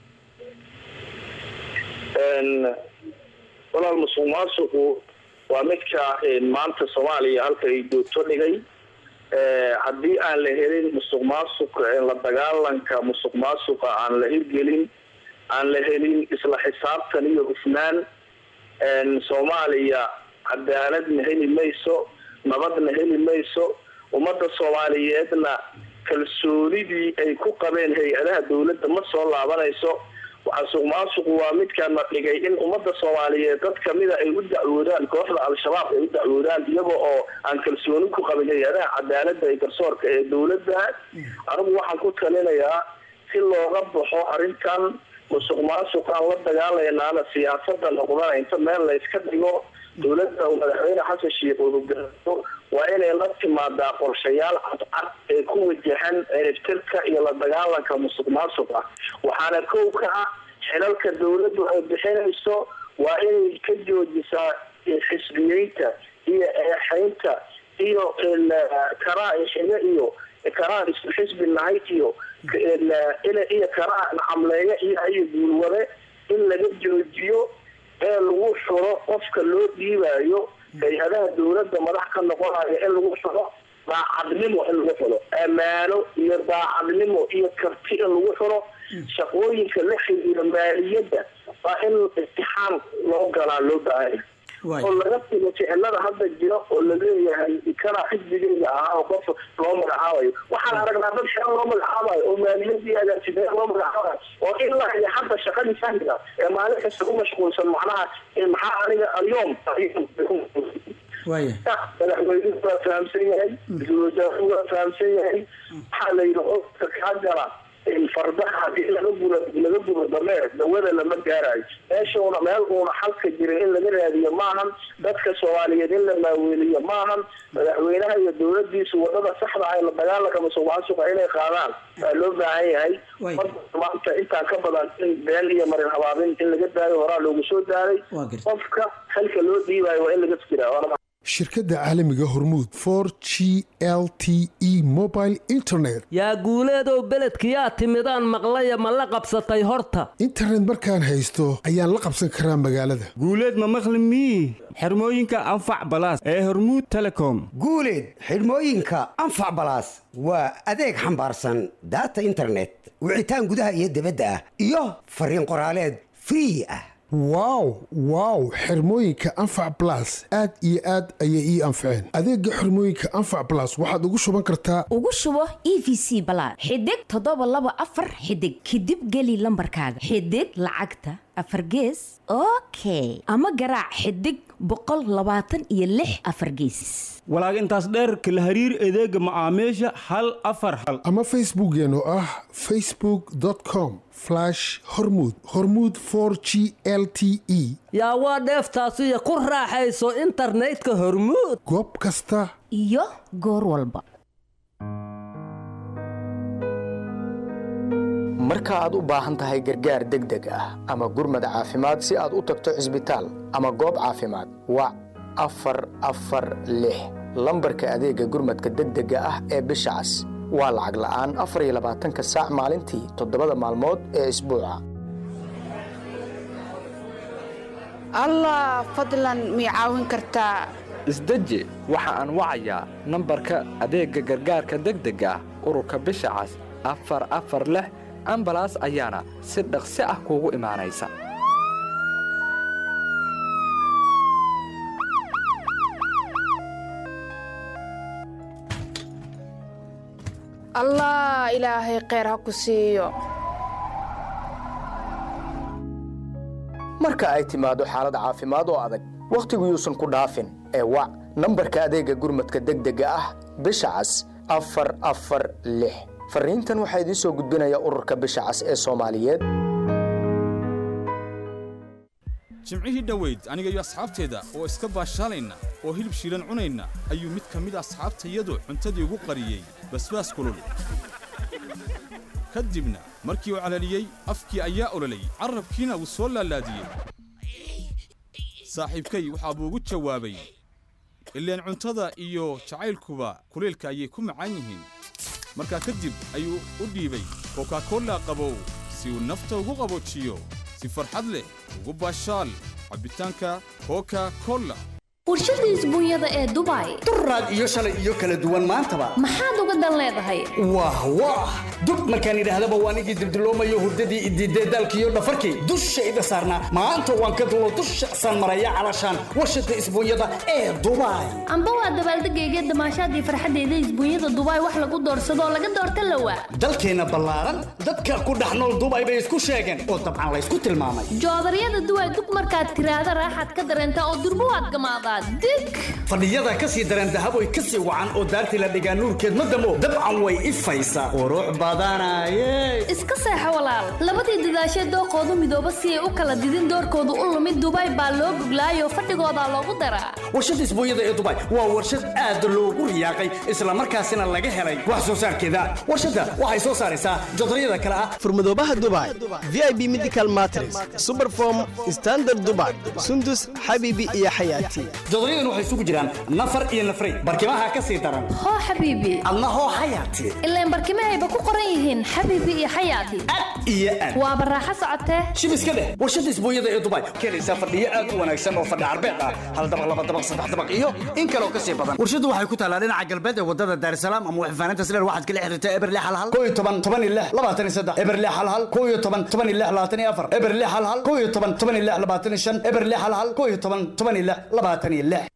Speaker 5: Een, walaal musuq maasuqu waa midka een, maanta soomaaliya halka ay joogto dhigay Ee, haddii aan la helin musuq maasuq een, la dagaalanka musuq maasuqa aan la hirgelin aan la helin isla xisaabtan iyo hufnaan een, soomaaliya cadaaladna heli mayso nabadna heli mayso ummadda soomaaliyeedna kalsoonidii ay ku qabeen hay-adaha dowladda ma soo laabanayso musuq maasuqu waa midkaana dhigay in ummadda soomaaliyeed dad kamida ay u dacwoodaan kooxda al-shabaab ay u dacwoodaan iyaga oo aan kalsooni ku qabin hay-adaha cadaaladda iyo garsoorka ee dowladda anigu waxaan ku talinayaa si looga baxo arrintan musuq maasuqaan la dagaalaynaana siyaasada noqdana inta meel la iska dhigo dowladda uu madaxweyne xasan sheikh uu hogaamiyo waa inay la timaadaa qorshayaal cadcad ee ku wajahan ciribtirka iyo la dagaalanka musuq maasuqa waxaana kow ka ah xilalka dowladdu ay bixinayso waa inay ka joojisaa xisbiyeynta iyo eexaynta iyo karaa xiga iyo karaa isku xisbi nahay iyo iyo karaa nacamleeya iyo iyo guulwade in laga joojiyo ee lagu xuro qofka loo dhiibayo hay-adaha dowladda madax ka noqonayo in lagu xuro daacadnimo in lagu xuro ammaano iyo daacadnimo iyo karti in lagu xuro shaqooyinka la xiriira maaliyadda waa in imtixaan loo galaa loo baahanya oo laga tigo ficilada hadda jira oo laleeyahay kana xisbigeyga ahaa oo qof loo magacaabayo waxaan aragnaa dad shaqo loo magacaabayo oo maaliyadii agaasimeya loo magacaabayo oo ilaa iyo hadda shaqadii fahmiga ee maalin kasta ku mashquulsan macnaha maxaa aniga alyoom
Speaker 1: waaya
Speaker 5: madaxweynuhu waa fahamsan yahay ra-iisul wasaaruhu waa fahamsan yahay waxaa la yidhi qofka kaa gala fardaha hadii laga guro laga guro dameer dawada lama gaarayo meeshuuna meel uuna xalka jirin in laga raadiyo maahan dadka soomaaliyeed in la maaweeliyo maahan madaxweynaha iyo dowladiisu wadada saxda ah ee la dagaalanka musuq maasuqa inay qaadaan waa loo baahan yahay maanta intaan ka badan in been iyo marin habaabin in laga daayo horaa loogu soo daaray qofka xilka loo dhiibayo waa in laga fikiraa
Speaker 12: shirkadda caalamiga hormuud for g l t e mobile internet
Speaker 13: yaa guuleedow beledkiyaa timidaan maqlaya ma la qabsatay horta
Speaker 12: internet markaan haysto ayaan la qabsan karaa magaalada
Speaker 14: guuleed ma maqli mii xirmooyinka anfac balaas ee hormuud telecom
Speaker 15: guuleed xidhmooyinka anfac balaas waa adeeg xambaarsan daata internet wicitaan gudaha iyo dibadda ah iyo fariin qoraaleed free ah
Speaker 12: wow wow xirmooyinka anfac blas aad iyo aad ayay ii anfaceen adeega xirmooyinka anfac blas waxaad ugu shuban kartaa
Speaker 16: ugu shubo e v c balaad xidig toddoba laba afar xidig kadib geli lambarkaaga xidig lacagta afar gees okay ama garaac xidig boqol labaatan iyo lix afar gees
Speaker 14: walaag intaas dheerka la hariir adeega macaamiisha hal afar hal
Speaker 12: ama facebookeen oo ah facebook com hormud hormud g l t e
Speaker 13: yaa waa dheeftaasiyo ku raaxayso internetka hormuud
Speaker 12: goob kasta
Speaker 16: iyo goor walba
Speaker 11: marka aad u baahan tahay gargaar degdeg ah ama gurmad caafimaad si aad u tagto cisbitaal ama goob caafimaad wac afar afar lix lambarka adeega gurmadka degdega ah ee bisha cas waa lacag la'aan afar iyo labaatanka saac maalintii toddobada maalmood ee isbuuca
Speaker 17: allah fadlan mii caawin kartaa
Speaker 18: isdeji waxa aan wacayaa nambarka adeegga gargaarka degdega ah ururka bisha cas afar afar lix ambalaas ayaana si dhaqsi ah kuugu imaanaysa
Speaker 17: allah ilaahay kheyr ha ku siiyo
Speaker 11: marka ay timaado xaalad caafimaad oo adag wakhtigu yuusan ku dhaafin ee wac nambarka adeegga gurmadka degdega ah bisha cas afar afar lix farriintan waxaa idiin soo gudbinaya ururka bisha cas ee soomaaliyeed
Speaker 19: jimcihii dhoweyd aniga iyo asxaabteeda oo iska baashaalayna oo hilib shiilan cunayna ayuu mid ka mid asxaabtayadu cuntadii ugu qariyey basbaas kulul ka dibna markii uu calaliyey afkii ayaa ololay carrabkiina wuu soo laalaadiyey saaxiibkay waxaa buu ugu jawaabay ileen cuntada iyo jacaylkuba kulaylka ayay ku macaan yihiin markaa kadib ayuu u dhiibay kokakola qabow si uu nafta ugu qaboojiyo si farxad leh ugu baashaal cabbitaanka koka kola
Speaker 20: warshada isbuunyada ee dubai
Speaker 21: duraad iyo shalay iyo kala duwan maantaba
Speaker 20: maxaad uga dan leedahay
Speaker 21: wah wah dub markaan idhaahdaba waa anigii dibdiloomayo hurdadii idiidee daalkiiyo dhafarkii dushayda saarnaa maanta waan ka dulo dusha saan maraya calashaan warshada isbuunyada ee dubai
Speaker 20: amba waa dabaaldegayga damaashaadii farxadeyda isbuunyada dubai wax lagu doorsadoo laga doorta lawa
Speaker 21: dalkeenna ballaaran dadka ku dhex nool dubai bay isku sheegeen oo dabcan laysku tilmaamay
Speaker 20: joodaryada duway dug markaad tiraahda raaxaad ka dareentaa oo durbo waad gamaadaa dig
Speaker 21: fadhiyada ka sii dareen dahaboy ka sii wacan oo daartii la dhigaa nuurkeed ma damo dabcan way ifaysaa qurux badanaye
Speaker 20: iska seexo walaal labadii dadaashee dooqoodu midooba si ay u kala didin doorkoodu u lumid dubai baa loo goglaayoo fadhigoodaa loogu daraa
Speaker 21: warshada isbuunyada ee dubai waa warshad aad loogu riyaaqay islamarkaasina laga helay wax soo saarkeeda warshadda waxay soo saaraysaa jodaryada kale ah
Speaker 22: furmadoobaha dubai vip medical matres superform standard dubai sundus xabiibi iyo xayaati
Speaker 21: jodoryadan waxay isugu jiraan nafar iyo nafray barkimaha ka sii daran
Speaker 20: hoo xabiibi
Speaker 21: adna hoo xayaati
Speaker 20: ilaan barkimahayba ku qoran yihiin xabiibi iyo xayaati
Speaker 21: iyo aad
Speaker 20: waaba raaxo socotee
Speaker 21: shib iska dheh warshada isbuunyada ee dubai keenaysaa fadhiyo aad u wanaagsan oo fadhi carbeed ah hal dabaq laba dabaq saddex dabaq iyo in kaloo ka sii badan warshadu waxay ku taalaa dhinaca galbeed ee wadada daarisalaam ama waxfaanaynta sileer waxaad kala xiriirtaa eberle hal hal koo iyo toban toban iyo lix labaatan iyo saddex eberle hal hal koo iyo toban toban iyo lix labaatan iyo afar eberle hal hal koo iyo toban toban iyo lix labaatan iyo shan eberle hal hal koo iyo toban toban iyo lix labaatan iyo lix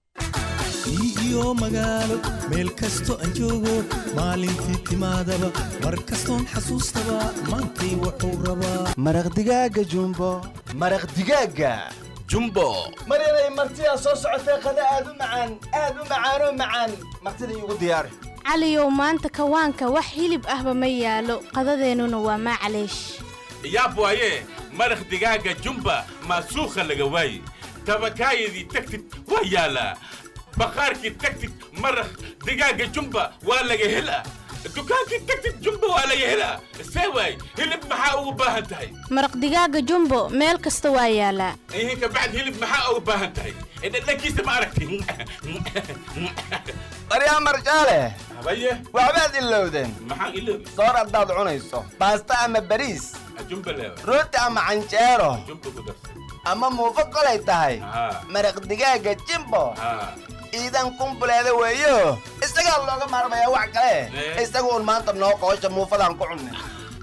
Speaker 23: iyo magaalo meel kasto aan joogo maalintii timaadaba mar kastoon xasuustaba maantay wuxuu rabaa
Speaker 22: maraq digaaga jumbo
Speaker 24: maraq digaaga jumbo
Speaker 22: maryanay martidaa soo socotee qada aad u macaan aad u macaanoo macaan martida iigu diyaari
Speaker 25: caliyow maanta kawaanka wax hilib ahba ma yaalo qadadeennuna waa maclaysh
Speaker 26: yaab waaye maraq digaaga jumba maasuukha laga waaye tabakaayadii tagtid waa yaalaa bakhaarkii tagtid maraq digaaga jumba waa laga helaa dukaankii tagtid jumba waa laga helaa see waay hilib maxaa ugu baahan tahay
Speaker 25: maraq digaaga jumbo meel kasta waa yaalaa
Speaker 26: ihin kabacd hilib maxaa ugu baahan tahay dhadhankiisa ma aragti
Speaker 22: baryaa marjaale
Speaker 26: habaye
Speaker 22: waxbaad ilowdeen
Speaker 26: maxaan iloobi
Speaker 22: soor haddaad cunayso baasta ama bariis
Speaker 26: jumba leewa
Speaker 22: rooti ama canjeero
Speaker 26: jumba ku darsa
Speaker 22: ama muufo kolay tahay maraq digaaga jimbo iidan kumbuleeda weeyo isagaa looga maarmayaa wax kale isagu un maanta noo qoosha muufadaan ku cunne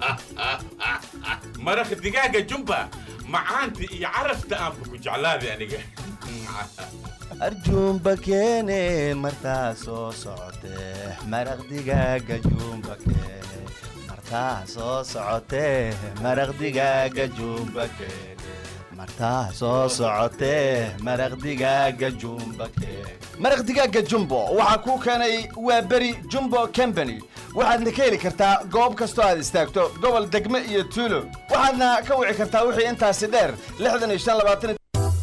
Speaker 26: maraq digaaga jumba macaanta iyo carafta aanba ku jeclaaday aniga
Speaker 22: arjuumba keene martaa soo socotee maraq digaaga juumba keene martaa soo socotee maraq digaaga juumba keene martaa soo socotee maraq digaaga jumba keene maraq digaaga jumbo waxaa kuu keenay waa beri jumbo company waxaadna ka heli kartaa goob kastoo aad istaagto gobol degme iyo tuulo waxaadna ka wici kartaa wixii intaasi dheer lixdan iyo shan labaatan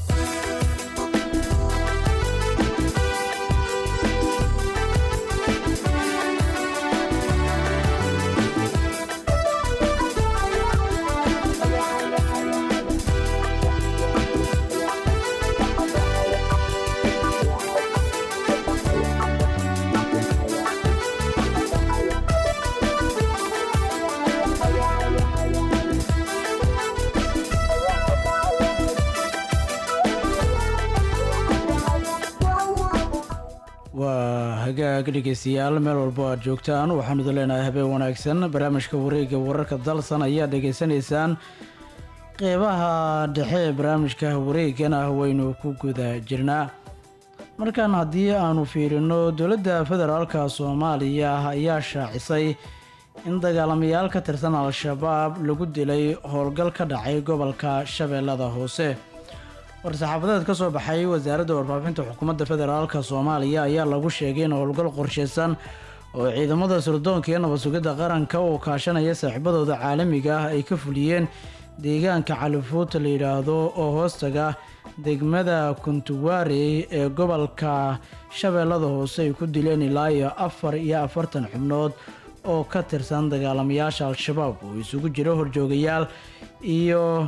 Speaker 1: waa hagaag dhegeystayaal meel walbo aad joogtaan waxaanu idin leenahay habeen wanaagsan barnaamijka wareega wararka dalsan ayaad dhegeysanaysaan qeybaha dhexe ee barnaamijka wareegan ah waynu ku guda jirnaa markan haddii aanu fiirino dowladda federaalka soomaaliya ayaa shaacisay in dagaalamayaal ka tirsan al-shabaab lagu dilay howlgal ka dhacay gobolka shabeellada hoose war-saxaafadeed ka soo baxay wasaaradda warfaafinta xukuumadda federaalka soomaaliya ayaa lagu sheegay in howlgal qorshaysan oo ciidamada sirdoonka iyo nabad sugidda qaranka oo kaashanaya saaxiibadooda caalamiga ah ay ka fuliyeen deegaanka califuuta la yidhaahdo oo hoostaga degmada kuntuwaarey ee gobolka shabeellada hoose ay ku dileen ilaa iyo afar iyo afartan xubnood oo ka tirsan dagaalamayaasha al-shabaab oo isugu jira horjoogayaal iyo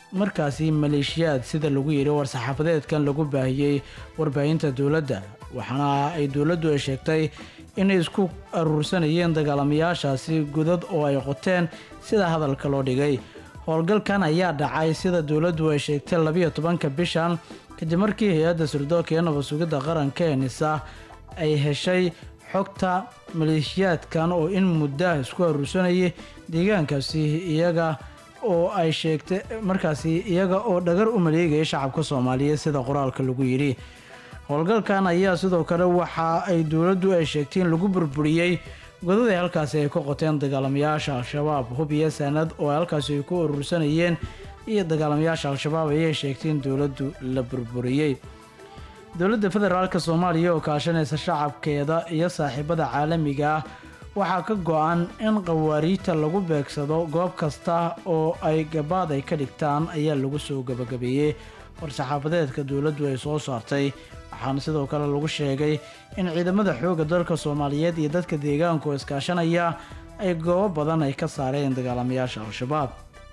Speaker 1: markaasi maleeshiyaad sida lagu yidhi war-saxaafadeedkan lagu baahiyey warbaahinta dowladda waxaana ay dowladdu ay sheegtay inay isku aruursanayeen dagaalamayaashaasi godad oo ay qoteen sida hadalka loo dhigay howlgalkan ayaa dhacay sida dowladdu ay sheegtay labiyo tobanka bishan kadib markii hay-adda sirdoonka iyo nabad sugidda qaranka ee nisa ay heshay xogta maleeshiyaadkan oo in mudda isku aruursanayay deegaankaasi iyaga oo ay sheegtay markaasi iyaga oo dhagar u maleegaya shacabka soomaaliyeed sida qoraalka lagu yidhi howlgalkan ayaa sidoo kale waxa ay dowladdu ay sheegtay in lagu burburiyey godada halkaasi ay ka qoteen dagaalamayaasha al-shabaab hub iyo sanad oo halkaasi ay ku urursanayeen iyo dagaalamayaasha al-shabaab ayay sheegtay in dowladdu la burburiyey dowladda federaalk soomaaliya oo kaashanaysa shacabkeeda iyo saaxiibada caalamiga ah waxaa ka go-an in qawaariijta lagu beegsado goob kasta oo ay gabaad ay ka dhigtaan ayaa lagu soo gabagabeeyey war-saxaafadeedka dowladdu ay soo saartay waxaana sidoo kale lagu sheegay in ciidamada xoogga dalka soomaaliyeed iyo dadka deegaanku oo iskaashanaya ay goobo badan ay ka saareen dagaalamayaasha al-shabaab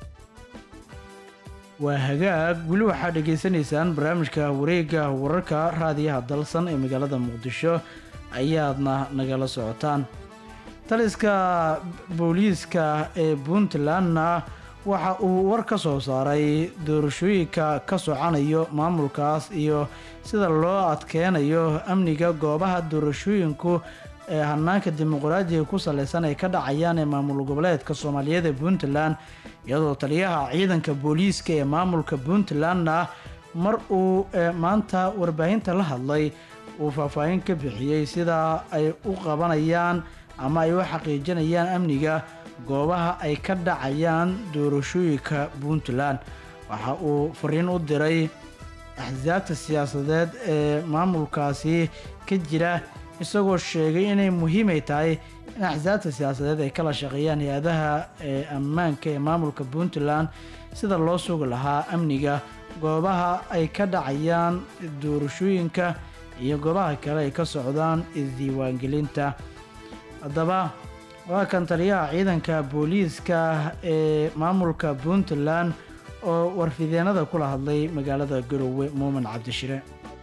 Speaker 1: waa hagaag weli waxaad dhegaysanaysaan barnaamijka wareegga wararka raadiyaha dalsan ee magaalada muqdisho ayaadna nagala socotaan taliska booliiska ee puntlandna waxa uu war ka soo saaray doorashooyinka ka socanayo maamulkaas iyo sida loo adkeynayo amniga goobaha doorashooyinku ee hanaanka dimuqraadiga ku saleysan ay ka dhacayaan ee maamul goboleedka soomaaliyeed ee puntland iyadoo taliyaha ciidanka booliiska ee maamulka puntlandna mar uu maanta warbaahinta la hadlay uu faahfaahin ka bixiyey sida ay u qabanayaan ama ay u xaqiijinayaan amniga goobaha ay ka dhacayaan doorashooyinka puntland waxa uu fariin u diray axsaabta siyaasadeed ee maamulkaasi ka jira isagoo sheegay inay muhiimay tahay in axsaabta siyaasadeed ay kala shaqeeyaan hay-adaha ee ammaanka ee maamulka puntland sida loo sugi lahaa amniga goobaha ay ka dhacayaan doorashooyinka iyo goobaha kale ay ka socdaan isdiiwaangelinta haddaba waa kan taliyaha ciidanka booliiska ee maamulka puntland oo warfideenada kula hadlay magaalada garowe muumin cabdishire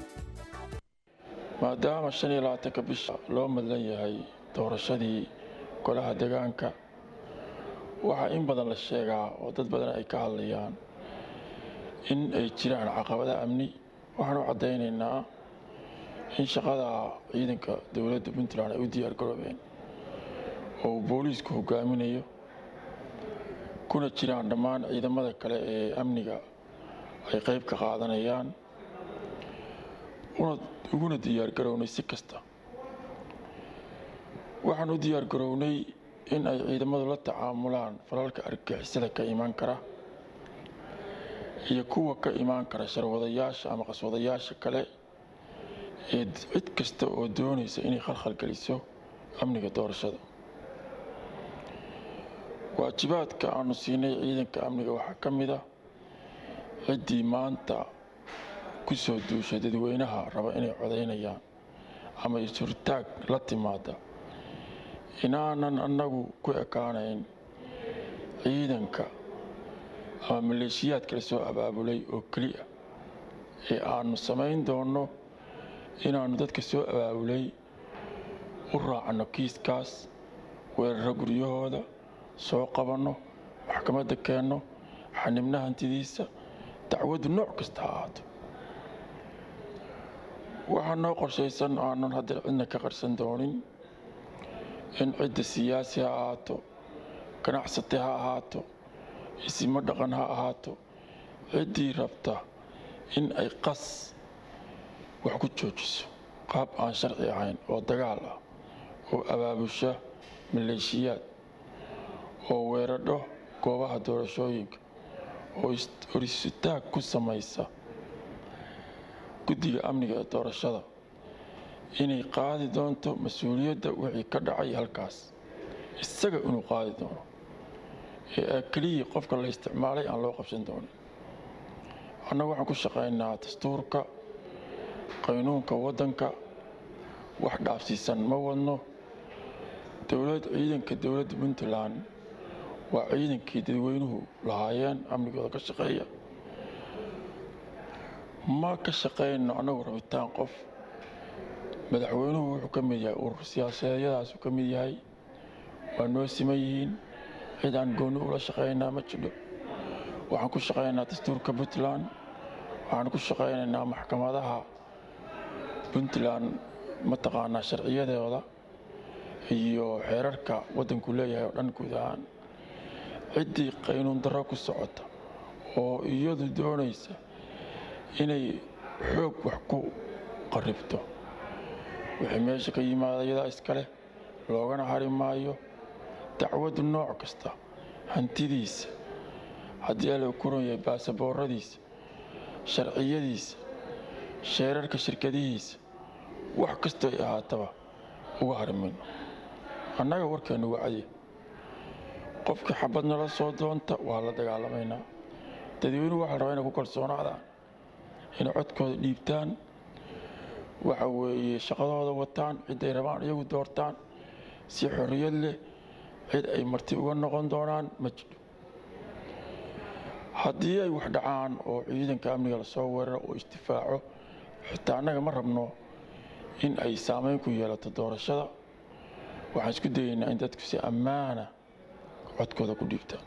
Speaker 2: maadaama shan iyo labaatanka bisha loo madlan yahay doorashadii golaha deegaanka waxaa in badan la sheegaa oo dad badan ay ka hadlayaan in ay jiraan caqabada amni waxaan u caddaynaynaa in shaqada ciidanka dowladda puntland ay u diyaar garoobeen oo uu booliisku hogaaminayo kuna jiraan dhammaan ciidamada kale ee amniga ay qayb ka qaadanayaan uguna diyaar garownay si kasta waxaan u diyaar garownay in ay ciidamadu la tacaamulaan falalka argagixisada ka imaan kara iyo kuwa ka imaan kara sharwadayaasha ama qaswadayaasha kale ee cid kasta oo doonaysa inay khalkhal geliso amniga doorashada waajibaadka aanu siinay ciidanka amniga waxaa ka mid ah ciddii maanta ku soo duushay dadweynaha raba inay codaynayaan ama is-hortaag la timaada inaanan annagu ku ekaanayn ciidanka ama maleeshiyaadka la soo abaabulay oo keliya ee aanu samayn doonno inaannu dadka soo abaabulay u raacno kiiskaas weeraro guryahooda soo qabanno maxkamadda keenno xanibna hantidiisa dacwaddu nooc kasta ha ahaato waxaa noo qorshaysan aanan hadda cidna ka qarsan doonin in cidda siyaasi ha ahaato ganacsate ha ahaato isimo dhaqan ha ahaato ciddii rabta in ay qas wax ku joojiso qaab aan sharci ahayn oo dagaal ah oo abaabusha maleeshiyaad oo weeradho goobaha doorashooyinka oo horisitaag ku samaysa guddiga amniga ee doorashada inay qaadi doonto mas-uuliyadda wixii ka dhacay halkaas isaga inuu qaadi doono ee keliya qofka la isticmaalay aan loo qabsan doonin annagu waxaan ku shaqaynaa dastuurka qaynuunka waddanka wax dhaafsiisan ma wadno dowlad ciidanka dowladda puntland waa ciidankii dadweynuhu lahaayeen amnigooda ka shaqeeya ma ka shaqayno annagu rabitaan qof madaxweynuhu wuxuu ka mid yahay urur siyaasadeedyadaasuu ka mid yahay waa noo siman yihiin cid aan gooni ula shaqaynaa ma jidho waxaan ku shaqaynaynaa dastuurka puntland waxaan ku shaqaynaynaa maxkamadaha puntland mataqaanaa sharciyadeeda iyo xeerarka waddanku leeyahay oo dhan guud ahaan ciddii qaynuun darro ku socota oo iyadu doonaysa inay xoog wax ku qarribto wixii meesha ka yimaada iyadaa iskale loogana hari maayo dacwadu nooc kasta hantidiisa haddii ala kuran yahay baasabooradiisa sharciyadiisa sheerarka shirkadihiisa wax kastoo ay ahaataba uga hari mayno annaga warkeennu wacdiya qofkii xabad nala soo doonta waa la dagaalamaynaa dadweynuhu waxaa rabaa inay ku kalsoonaadaan inay codkooda dhiibtaan waxa weeye shaqadooda wataan ciday rabaan iyagu doortaan si xorriyad leh cid ay marti uga noqon doonaan ma jiro haddii ay wax dhacaan oo ciidanka amniga lasoo weeraro oo isdifaaco xitaa annaga ma rabno in ay saameyn ku yeelato doorashada waxaan isku dayaynaa in dadku si ammaana codkooda ku dhiibtaan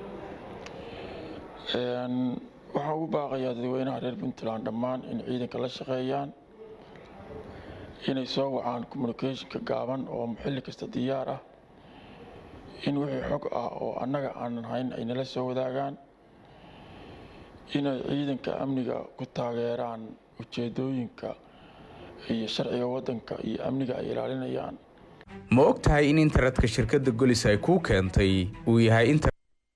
Speaker 2: waxaan ugu baaqayaa dadweynaha reer puntland dhammaan in ciidanka la shaqeeyaan inay soo wacaan communicationka gaaban oo xilli kasta diyaar ah in wixii xog ah oo annaga aanan hayn ay nala soo wadaagaan inay ciidanka amniga ku taageeraan ujeedooyinka iyo sharciga waddanka iyo amniga ay ilaalinayaan
Speaker 3: ma og tahay in internetka shirkadda golis ay kuu keentay uu yahay inter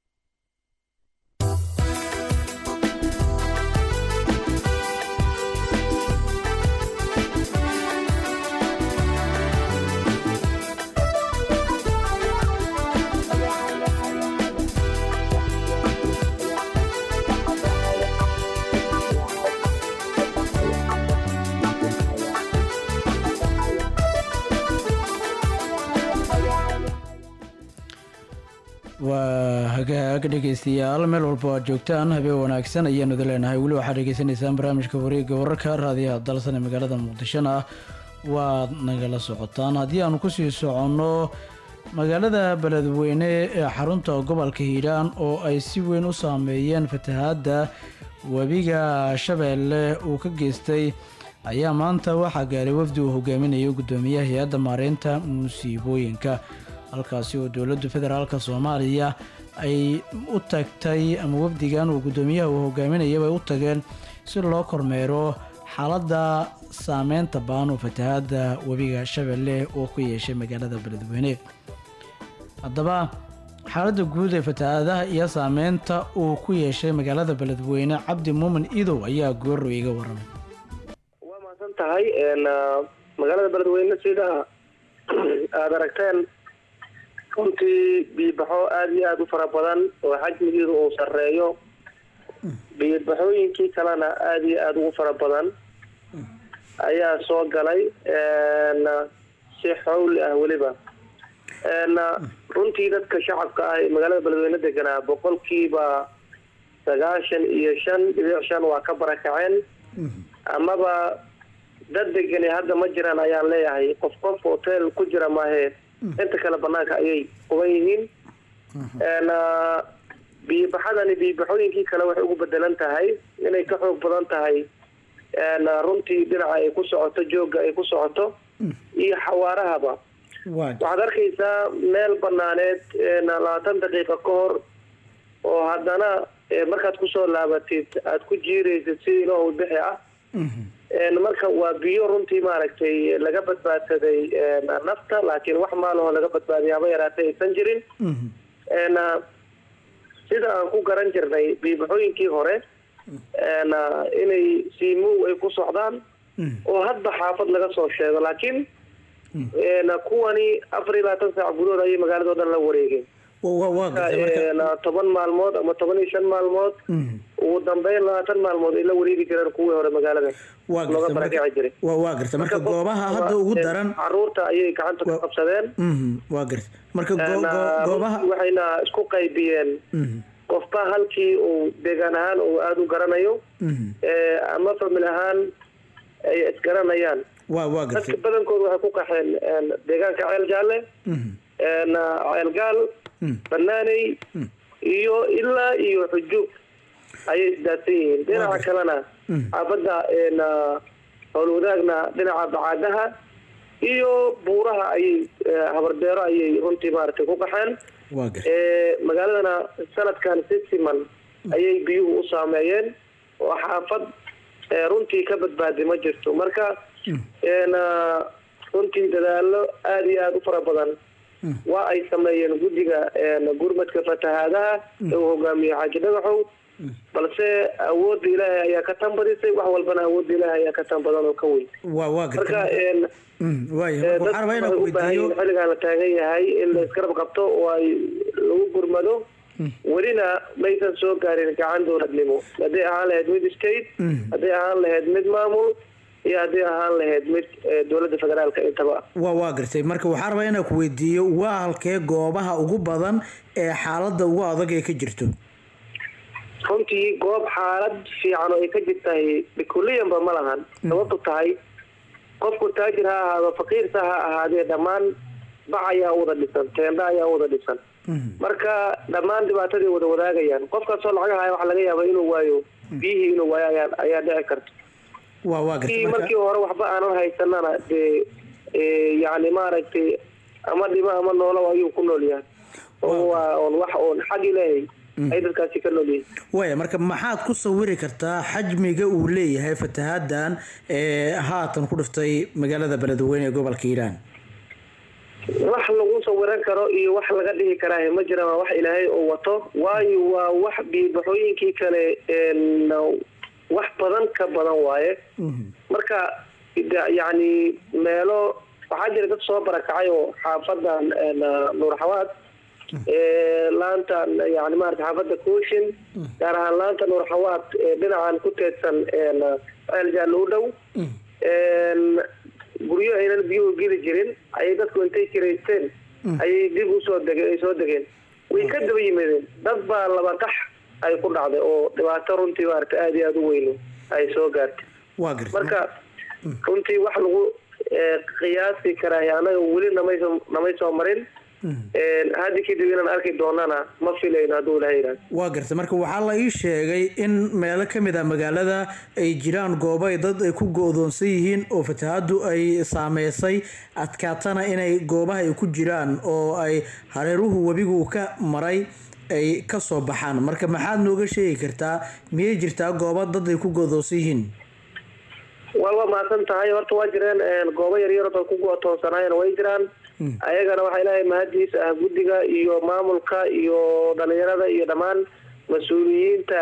Speaker 1: waa hagaag dhegaystayaal meel walba aad joogtaan habeen wanaagsan ayaanu idin leenahay weli waxaad dhegaysanaysaan barnaamijka wareegga wararka raadiyaha dalsan ee magaalada muqdishona waad nagala socotaan haddii aanu kusii soconno magaalada beledweyne ee xarunta gobolka hiiraan oo ay si weyn u saameeyeen fatahaadda webiga shabeelle uu ka geystay ayaa maanta waxaa gaaray wafdi uu hogaaminayo guddoomiyaha hay-adda maareynta musiibooyinka halkaasi oo dowladda federaalk soomaaliya ay u tagtay ama wafdigan uu guddoomiyaha uu hogaaminayaba ay u tageen si loo kormeero xaaladda saameynta baan oo fatahaadda webiga shabeelle oo ku yeeshay magaalada beledweyne haddaba xaaladda guud ee fatahaadaha iyo saameynta uu ku yeeshay magaalada beledweyne cabdi muumin idow ayaa goorrow iga waramay
Speaker 5: tahay magaalada beledweyne sida aada aragteen runtii biibaxo aada iyo aada u fara badan oo xajmigeedu uu sarreeyo biibaxooyinkii kalena aada iyo aada ugu fara badan ayaa soo galay si xowli ah weliba runtii dadka shacabka ah ee magaalada beledweyne deganaa boqolkiiba sagaashan iyo shan dhibic shan waa ka barakaceen amaba dad degani hadda ma jiraan ayaan leeyahay qof qof hotel ku jira maahee inta kale banaanka ayay quban yihiin biibaxadani biibaxooyinkii kale waxay ugu bedelan tahay inay ka xoog badan tahay runtii dhinaca ay ku socoto joogga ay ku socoto iyo xawaarahaba waxaad arkaysaa meel banaaneed labaatan daqiiqa ka hor oo haddana markaad kusoo laabatid aada ku jiiraysid si ilaahu bixi ah marka waa biyo runtii maaragtay laga badbaadsaday nafta laakiin wax maalaho laga badbaadiya haba yaraatay aysan jirin sida aan ku garan jirnay biibaxooyinkii hore inay siimow ay ku socdaan oo hadba xaafad laga soo sheego laakiin kuwani afar iyo labaatan saac gudahood ayay magaalado dhan la wareegeen toban maalmood ama toban iyo shan maalmood ugu dambeyn labaatan maalmood ay la wareegi jireen kuwii hore magaalada looga barakici jiray
Speaker 1: waa garta marka goobaha hadda ugu daran
Speaker 5: caruurta ayay gacanta ku qabsadeen
Speaker 1: waa garta marka goobaha
Speaker 5: waxayna isku qaybiyeen qofba halkii uu deegaan ahaan uu aada u garanayo ee, ama famil ahaan ay isgaranayaan
Speaker 1: waa waa
Speaker 5: dadka
Speaker 1: gartay
Speaker 5: badankoodu waxay ku qaxeen een, deegaanka ceel jaalle een, ceel gaal banaaney iyo ilaa iyo xujuub ayay isdaadsan yihiin dhinaca kalena xaafadda een, howlwadaagna dhinaca bacaadaha iyo buuraha ayay eh, habardeero ayay runtii maaragtay ku qaxeen
Speaker 1: waa gartay
Speaker 5: ee magaaladana sanadkan si siman ayay biyuhu u saameeyeen oo xaafad ee, runtii ka badbaaday ma jirto marka een, ah, runtii dadaalo aada iyo aada u fara badan waa ay sameeyeen guddiga een, gurmadka fatahaadaha ee uu hogaamiye xaaji dhagaxow balse awoodda ilaahay ayaa ka tan badisay wax walbana awoodda ilaahay ayaa ka tan badan oo ka weyn
Speaker 1: waa waa
Speaker 5: marka
Speaker 1: gartay
Speaker 5: een,
Speaker 1: Mm, waaya
Speaker 5: ee,
Speaker 1: marka waxaan rabaa
Speaker 5: dadku
Speaker 1: inaan ku
Speaker 5: waxay u baahan
Speaker 1: weydiiyo
Speaker 5: yihiin xilligan la taagan yahay in la isgarab qabto oo ay lagu gurmado welina maysan soo gaarin gacan dowladnimo hadday ahaan lahayd mid state hadday ahaan lahayd mid maamul iyo hadday ahaan lahayd mid eh, dowladda federaalka intaba
Speaker 1: waa waa gartay marka waxaan rabaa inaan ku weydiiyo waa halkee goobaha ugu badan ee xaaladda ugu adag ee ka jirto
Speaker 5: runtii goob xaalad fiican oo ay ka jirtahay bikuliyanba ma lahan sababtu tahay qofku taajir ha ahaado faqiirsa ha ahaadee dhammaan bac ayaa u wada dhisan teenda ayaa u wada dhisan marka dhammaan dhibaatadii wada wadaagayaan qofkaasoo lacag haya waxaa laga yaabaa inuu waayo biyihii inuu waayo ayaa ayaa dhici karta
Speaker 1: waa waa gartay
Speaker 5: kii
Speaker 1: marka
Speaker 5: markii hore waxba aanan haysanana dee ee, yacni maaragtay ama dhimo ama noolo ayuu ku nool yahay oo waa oon wax oon xag ilaahay ay dadkaasi ka nool yihiin
Speaker 1: waaya marka maxaad ku sawiri kartaa xajmiga uu leeyahay fatahaaddan ee haatan ku dhiftay magaalada beledweyne ee gobolka hiiraan
Speaker 5: wax lagu sawiran karo iyo wax laga dhihi karaa ma jiraan waa wax ilaahay oo wato waayo waa wax biibaxooyinkii kale een, wax badan ka badan waaye marka da- yacni meelo waxaa jira dad soo barakacay oo xaafadan een, nuur xawaad ee, laanta yani maarata xaafadda kooshin gaar ahaan laanta nuur xawaad ee dhinacan ku teedsan een, ceel jaallo u dhow een, guryo aynan biyuhu geli jirin ayay dadku intay kiraysteen ayay dib usoo dege ay soo degeen way ka daba yimaadeen dad baa laba tax ay ku dhacday oo dhibaato runtii maarata aada iyo aada u weyno ay soo gaartay
Speaker 1: waa gartay
Speaker 5: marka runtii wax lagu eh, qiyaasi karaayo annaga weli namayso namay soo marin Een, hadda kadib inaan arki doonana ma filayno hadduu ilaha yidhahdo
Speaker 1: waa gartay marka waxaa la ii sheegay in meelo ka mid ah magaalada ay jiraan goobo ay dad ay ku go-doonsan yihiin oo fatahaaddu ay saameysay adkaatana inay goobaha ay ku jiraan oo ay hareeruhu webigu ka maray ay ka soo baxaan marka maxaad nooga sheegi kartaa miyay jirtaa goobo dad ay ku go-doonsan yihiin
Speaker 5: waa waa mahadsan tahay horta waa jireen een, goobo yaryar oo ku go-toonsanaayeen way jiraan ayagana waxaa ilaahay mahadiisa ah guddiga iyo maamulka iyo dhalinyarada iyo dhammaan mas-uuliyiinta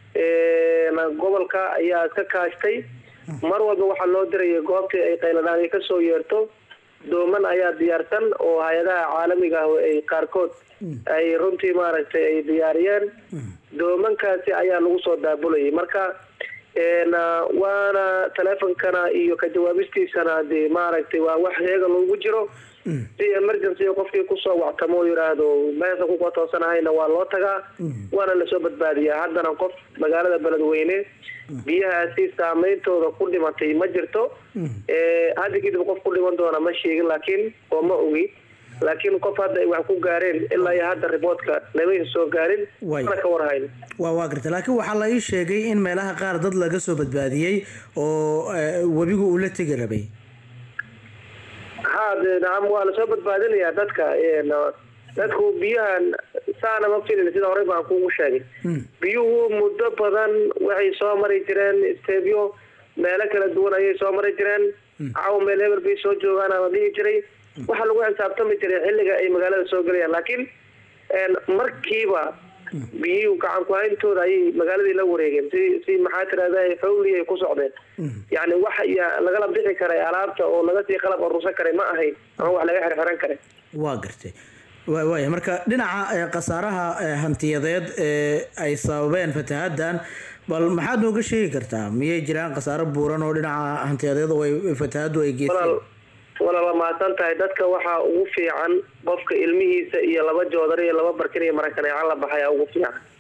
Speaker 5: een, gobolka ayaa iska kaashtay mar walba waxaa loo dirayay goobtii ay qayladhaan ka soo yeerto dooman ayaa diyaarsan oo hay-adaha caalamiga ah ay qaarkood ay runtii maaragtay ay diyaariyeen doomankaasi ayaa lagu soo daabulayay marka een, ah, waana teleefonkana iyo ka jawaabistiisana dee maaragtay waa wax heega loogu jiro si emergency qofkii kusoo wactamo oo yidhaahdo meesha ku katoonsanahayna waa loo tagaa waana lasoo badbaadiyaa haddana qof magaalada beledweyne biyahaasi saameyntooda ku dhimatay ma jirto ee, hadda kadib qof ku dhiman doona ma sheegin laakiin oo ma ogi laakiin qof hadda ay wax ku gaareen ilaa iyo hadda riboodka namaysa soo gaarin
Speaker 1: Way.
Speaker 5: mana ka warhayn
Speaker 1: waa waa gartay laakiin waxaa la ii sheegay in meelaha qaar dad laga soo badbaadiyey oo eh, webigu uu la tegi rabay
Speaker 5: ha dee nacam waa lasoo badbaadinayaa dadka een, dadku biyahan saana ma filin sida horey baan kugu sheegay biyuhu muddo badan waxay soo mari jireen stebyo meelo kala duwan ayay soo mari jireen caw meel hebel bay soo joogaan ama dhihi jiray waxaa lagu xisaabtami jiray xilliga ay magaalada soo gelayaan laakiin een, markiiba biyuhu gacan ku-hayntooda ayay magaaladii la wareegeen si si maxaa tirahda xowli ay ku socdeen yacni wax ya- lagala bixi karay alaabta oo laga sii qalab aruursan karay ma ahayn ama wax laga xirxiran karay
Speaker 1: waa gartay wa- waaya marka dhinaca eh, khasaaraha eh, hantiyadeed ee ay sababeen fatahaaddan bal maxaad nooga sheegi kartaa miyay jiraan khasaaro buuran oo dhinaca hantiyadeed oo ay fatahaaddu ay geysteen
Speaker 5: walaal walaal waa mahadsan tahay dadka waxaa ugu fiican qofka ilmihiisa iyo laba joodar iyo laba barkin iyo marakaneecan la baxaya ugu fiican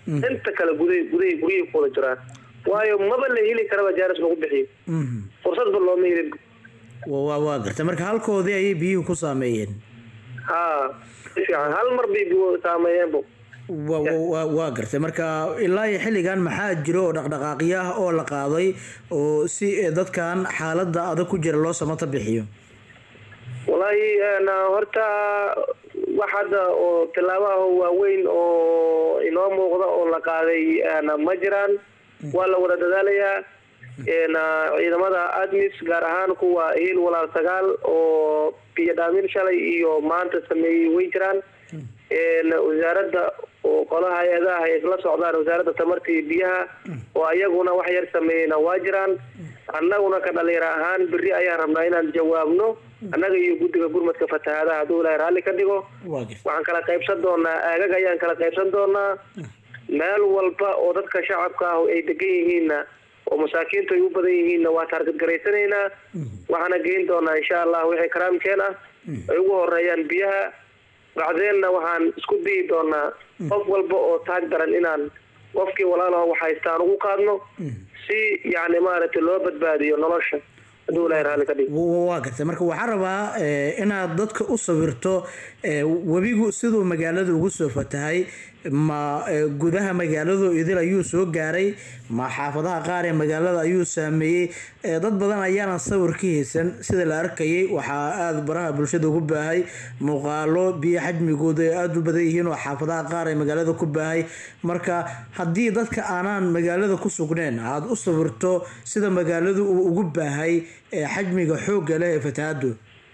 Speaker 5: inta kale guday guday guryay ku wada jiraan waayo maba la heli karaba jaaris lagu bixiyo fursadba looma helin
Speaker 1: Wa- waa waa gartay marka halkoodii ayay biyuhu ku saameeyeen
Speaker 5: ha si fiican hal mar bay biyo saameeyeenbo
Speaker 1: Wa- wa- waa waa gartay marka ilaa iyo xilligan maxaa jiro oo dhaqdhaqaaqyo ah oo la qaaday oo si eh, dadkan xaaladda adag ku jira loo samata bixiyo
Speaker 5: wallaahi een, horta wax hadda oo tilaabaha waaweyn oo inoo muuqda oo la qaaday een, ma jiraan waa la wada dadaalayaa een, ciidamada admis gaar ahaan kuwa hiil walaal sagaal oo biyo dhaamin shalay iyo maanta sameeyey way jiraan een, wasaaradda oo qolaha hay-adaha ay isla socdaan wasaaradda tamarta iyo biyaha oo ayaguna wax yar sameeyeyna waa jiraan annaguna ka dhalinyaro ahaan berri ayaan rabnaa inaan jawaabno annaga iyo guddiga gurmadka fatahaadaha hadduu ilaahay raalli ka dhigo waxaan kala qaybsan doonaa aagag ayaan kala qaybsan doonaa meel walba oo dadka shacabka ah ay degan yihiinna oo masaakiintu ay u badan yihiinna waa taargadgaraysanaynaa waxaana geyn doonaa insha allah wixii karaamkeen ah ay ugu horeeyaan biyaha bacdeenna waxaan isku dayi doonaa qof walba oo taag daran inaan qofkii walaalaho wax haystaan ugu qaadno si yacni maaragtay loo badbaadiyo nolosha hadduu ilaahay raalli ka dhigo
Speaker 1: Wa- waa gartay marka waxaa rabaa eh, inaad dadka u sawirto eh, webigu siduu magaalada ugu soo fatahay ma eh, gudaha magaaladu idil ayuu soo gaaray ma xaafadaha qaar ee magaalada ayuu saameeyey Eh, dad badan ayaanan sawir ka haysan sida la arkayay waxaa aada baraha bulshada ugu baahay muuqaalo biyo xajmigooda ay aada u badan yihiin oo xaafadaha qaar ee magaalada ku baahay marka haddii dadka aanaan magaalada ku sugneen aada u sawirto sida magaaladu uu ugu baahay ee xajmiga xoogga leh ee fatahaadu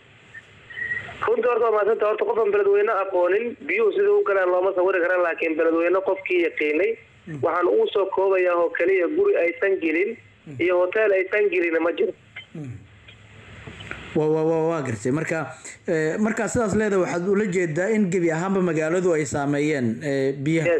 Speaker 5: runtii horta waa mahadsanta horta qofaan beledweyne aqoonin biyuhu sida u galaan looma sawiri karan laakiin beledweyne qofkii yaqiinay waxaan ugu soo koobayaa oo keliya guri aysan gelin iyo hotel aysan gelin ma jiro
Speaker 1: waa waa waa waa gartay marka eh, markaa sidaas leedahay waxaad ula jeedaa in gebi ahaanba magaaladu ay saameeyeen eh, biyaha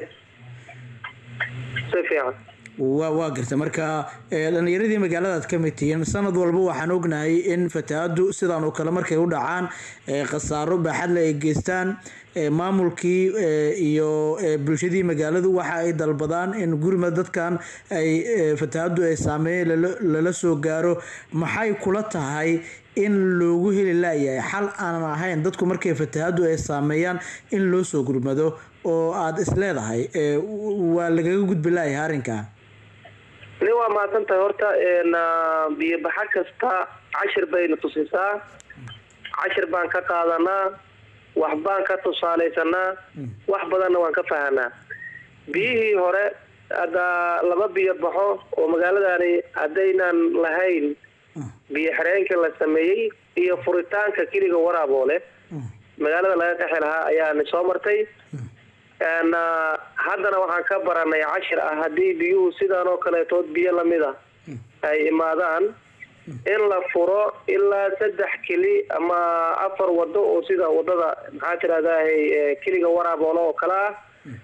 Speaker 5: si fiican
Speaker 1: waa waa gartay marka eh, dhalinyaradii magaaladaad ka mid tihiin sanad walba waxaan ognahay in fatahaadu sidaan oo kale markay u dhacaan eh, khasaaro baaxadle ay geystaan eh, maamulkii eh, iyo eh, bulshadii magaaladu waxa ay dalbadaan in gurima dadkan ay eh, fatahaadu ay saameeyeen lala- lala soo gaaro maxay kula tahay in loogu heli laayahay xal aanan ahayn dadku markay fatahaadu ay saameeyaan in loo soo gurmado oo aada is leedahay eh, waa lagaga gudbi laayahay arrinka
Speaker 5: nin waa mahadsan tahay horta een, ah, biyo-baxa kasta cashir bayna tusisaa cashir baan ka qaadanaa wax baan ka tusaalaysanaa wax badanna waan ka fahanaa biyihii hore hadda laba biyo baxo oo magaaladani haddaynan lahayn biyo xireenkii la sameeyey iyo furitaanka keliga waraaboole magaalada laga qaxi lahaa ayaana soo martay een, ah, haddana waxaan ka baranay cashir ah haddii biyuhu sidaan oo kaleetood biyo lamid a ay imaadaan in la furo ilaa saddex keli ama afar wado oo sida wadada maxaa tirahdahay keliga waraaboolo oo kale ah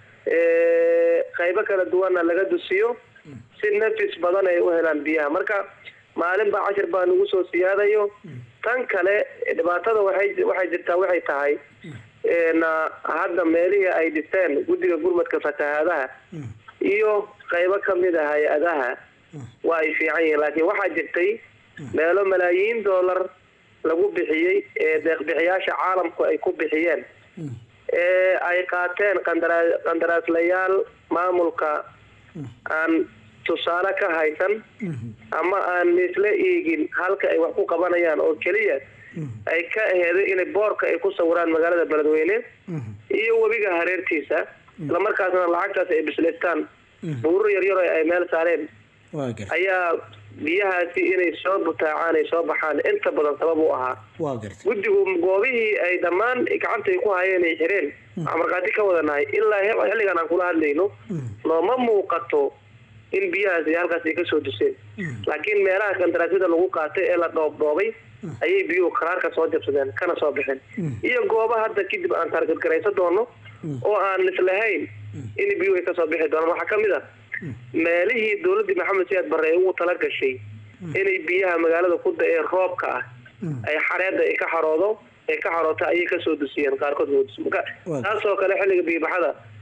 Speaker 5: Eh, qaybo kala duwanna laga dusiyo si nafis badan ay u helaan biyaha marka maalin baa cashir baa nagu soo siyaadayo tan kale dhibaatada waxay waxay jirtaa waxay tahay een, ah, hadda meelihii ay dhisteen guddiga gurmadka fatahaadaha iyo qaybo ka mid a hay-adaha waa ay fiican yihiin laakiin waxaa jirtay meelo malaayiin dollar lagu bixiyey ee deeqbixiyaasha caalamku ay ku bixiyeen ee ay qaateen qandara- qandaraaslayaal maamulka aan tusaale ka haysan ama aan isla eegin halka ay wax ku qabanayaan oo keliya ay ka aheeday inay boorka ay ku sawiraan magaalada beledweyne iyo webiga hareertiisa islamarkaasna lacagtaas ay bislaystaan buurur yaryar oo ay meel saareen
Speaker 1: waa gartay
Speaker 5: ayaa biyahaasi inay soo butaacaan ay soo baxaan inta badan sabab u ahaa
Speaker 1: waa gartay
Speaker 5: guddigu goobihii ay dhammaan gacanta ay ku hayeen ay xireen waxaan markhaati ka wadanahay ilaa he- xilligan aan kula hadlayno nooma muuqato in biyahaasi halkaas ay kasoo duseen laakiin meelaha kandaraasyada lagu qaatay ee la dhoobdhoobay ayay biyuhu karaarka soo jabsadeen kana soo baxeen iyo gooba hadda kadib aan taargadgaraysan doono oo aan islahayn in biyuhu ay kasoo bixi doonaan waxaa ka mid ah meelihii dowladdii maxamed siyaad barre ay ugu tala gashay inay biyaha magaalada ku da-ee roobka ah ay xareedda ay ka xaroodo ay ka xaroota ayay kasoo dusiyeen qaarkood waa dus- marka taasoo kale xilliga biyobaxada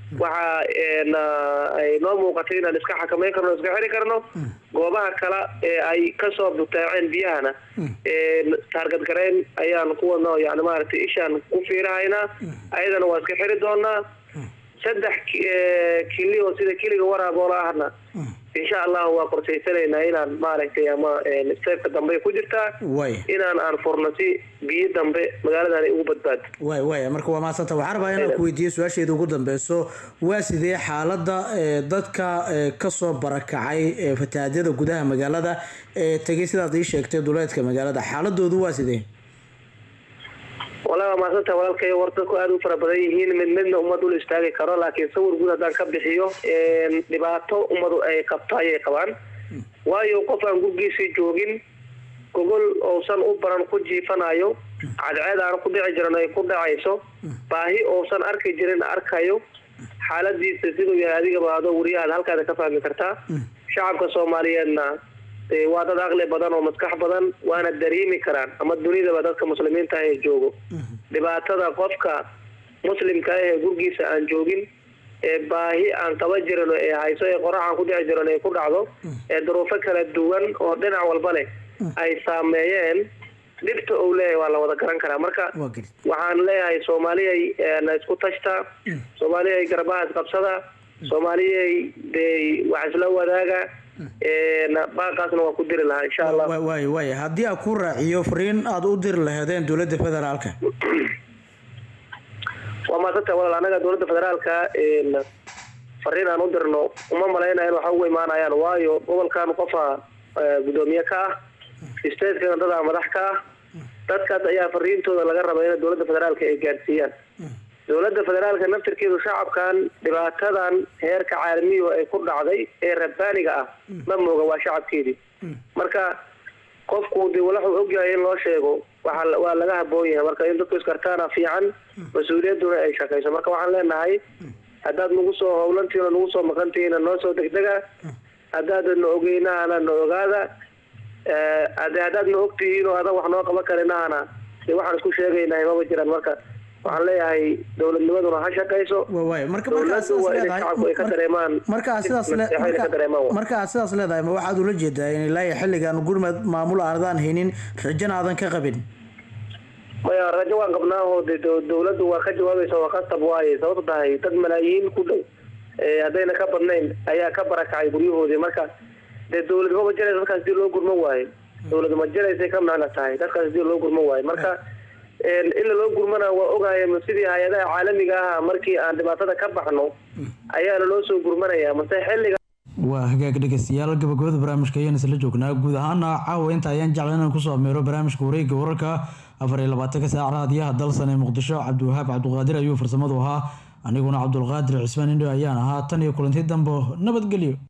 Speaker 5: waxaa een, ah, ay noo muuqatay inaan iska xakameyn karno iska xiri karno goobaha kale ee ay kasoo butaaceen biyahana een, taargad gareyn ayaan ku wadna oo yani maaragtay ishaan ku fiirahaynaa ayadana waa iska xiri doonaa saddex ki- ee, kili oo sida kiliga waraaboola ahna insha allahu waa qorshaysanaynaa inaan maaragtay ama een, steepka dambe ay ku jirtaa
Speaker 1: way
Speaker 5: inaan aan furno si biyo dambe magaaladan ay ugu badbaado
Speaker 1: way way marka waa mahadsanta waxaan rabaa inaan ku weydiiyo su-aasheeda ugu dambeyso waa sidee xaaladda ee, dadka ee, kasoo barakacay ee, fatahaadyada gudaha magaalada ee tegay sidaad ii sheegtay duleedka magaalada xaaladoodu waa sidee
Speaker 5: walaa waa mahadsanta walaalkay war dadku aada u fara badan yihiin mid midna ummad ul istaagi karo laakiin sawir guud haddaan ka bixiyo een, dhibaato ummadu ay qabto ayay qabaan waayo qof aan gurgiisii joogin gogol uusan u baran ku jiifanayo cadceed aan ku dhici jirin ay ku dhacayso baahi uusan arki jirin arkayo xaaladiisa siduu yahay adigaba adoo wariyahaad halkaada ka fahmi kartaa shacabka soomaaliyeedna ee, waa dad aqli badan oo maskax badan waana dareemi karaan ama dunidaba dadka muslimiinta ah ee joogo dhibaatada qofka muslimka ah ee gurgiisa aan joogin ee baahi aan qaba jirin ee hayso ee qorax aan ku dhici jirin ay ku dhacdo ee duruufo kala duwan oo dhinac walba leh ay saameeyeen dhibta uu leeyahay waa la wada garan karaa marka waxaan leeyahay soomaaliyay na isku tashta soomaaliyay garbaha isqabsada soomaaliyay dee wax isla wadaaga na baaqaasna waa ku diri lahaa insha allah
Speaker 1: Wa- waay waay haddii aan ku raaciyo fariin aada u diri laheedeen dowladda federaalka
Speaker 5: waa maasanta walaal anaga dowladda federaalka een, fariin aan u dirno uma malaynayo in waxa ugu imaanayaan waayo gobolkan qofa eh, gudoomiye ka ah stateskana dadaa madax ka ah dadkaas ayaa fariintooda laga raba in dowladda federaalka ay gaadsiiyaan dowladda federaalka naftirkeedu shacabkan dhibaatadan heerka caalamiyu ay ku dhacday ee rabbaaniga ah ma mooga waa shacabkeedii marka qofku dee wuxuu ogyahay in loo sheego waxa la- waa laga haboon yahay marka in dadku iskartaana fiican mas-uuliyadduna ay shaqayso marka waxaan leenahay haddaad nagu soo howlantihiin oo nagu soo maqantihiin noo soo degdega haddaadan na ogeynahana na ogaada Eh, hadde haddaad na ogtihiin oo adan wax noo qaban karinahana dee waxaan isku sheegaynahay maba jiraan marka waxaan leeyahay dowladnimaduna ha shaqayso
Speaker 1: waay marka markaa
Speaker 5: dowladdu waa inay shacabku ay ka dareemaan
Speaker 1: markaa sidaas le-
Speaker 5: naseexo inay ka
Speaker 1: marka-
Speaker 5: dareemaan wa.
Speaker 1: marka aad sidaas leedahay ma waxaad ula jeedaa in ilaa iyo xilligan gurmad maamul aadaan haynin rajana aadan ka qabin
Speaker 5: maya rajo waan qabnaa oo dee dow- dowladdu waa ka jawaabaysa waa qasab waaye sababto tahay dad malaayiin ku dhow eh, haddayna ka badnayn ayaa ka barakacay guryahoodii marka dee dowlad maba jiraysa dadkaas hadii loo gurman waayo dowlad ma jiraysay ka macna tahay dadkaas hadii loo gurman waayo marka een, ila loo gurmana waa ogahay ma sidii hay-adaha caalamiga ah markii aan dhibaatada ka baxno ayaana loo soo gurmanaya mase xilliga
Speaker 1: waa hagaag dhegeystayaal gabagabada barnaamijka ayaan isla joognaa guud ahaana caawa inta ayaan jecla inaan kusoo ameero barnaamijka wareegga wararka afar iyo labaatanka saac raadiyaha dalsan ee muqdisho cabdiwahaab cabdiqaadir ayuu farsamadu ahaa aniguna cabdulqaadir cismaan indho ayaan ahaa tan iyo kulanti dambo nabadgelyo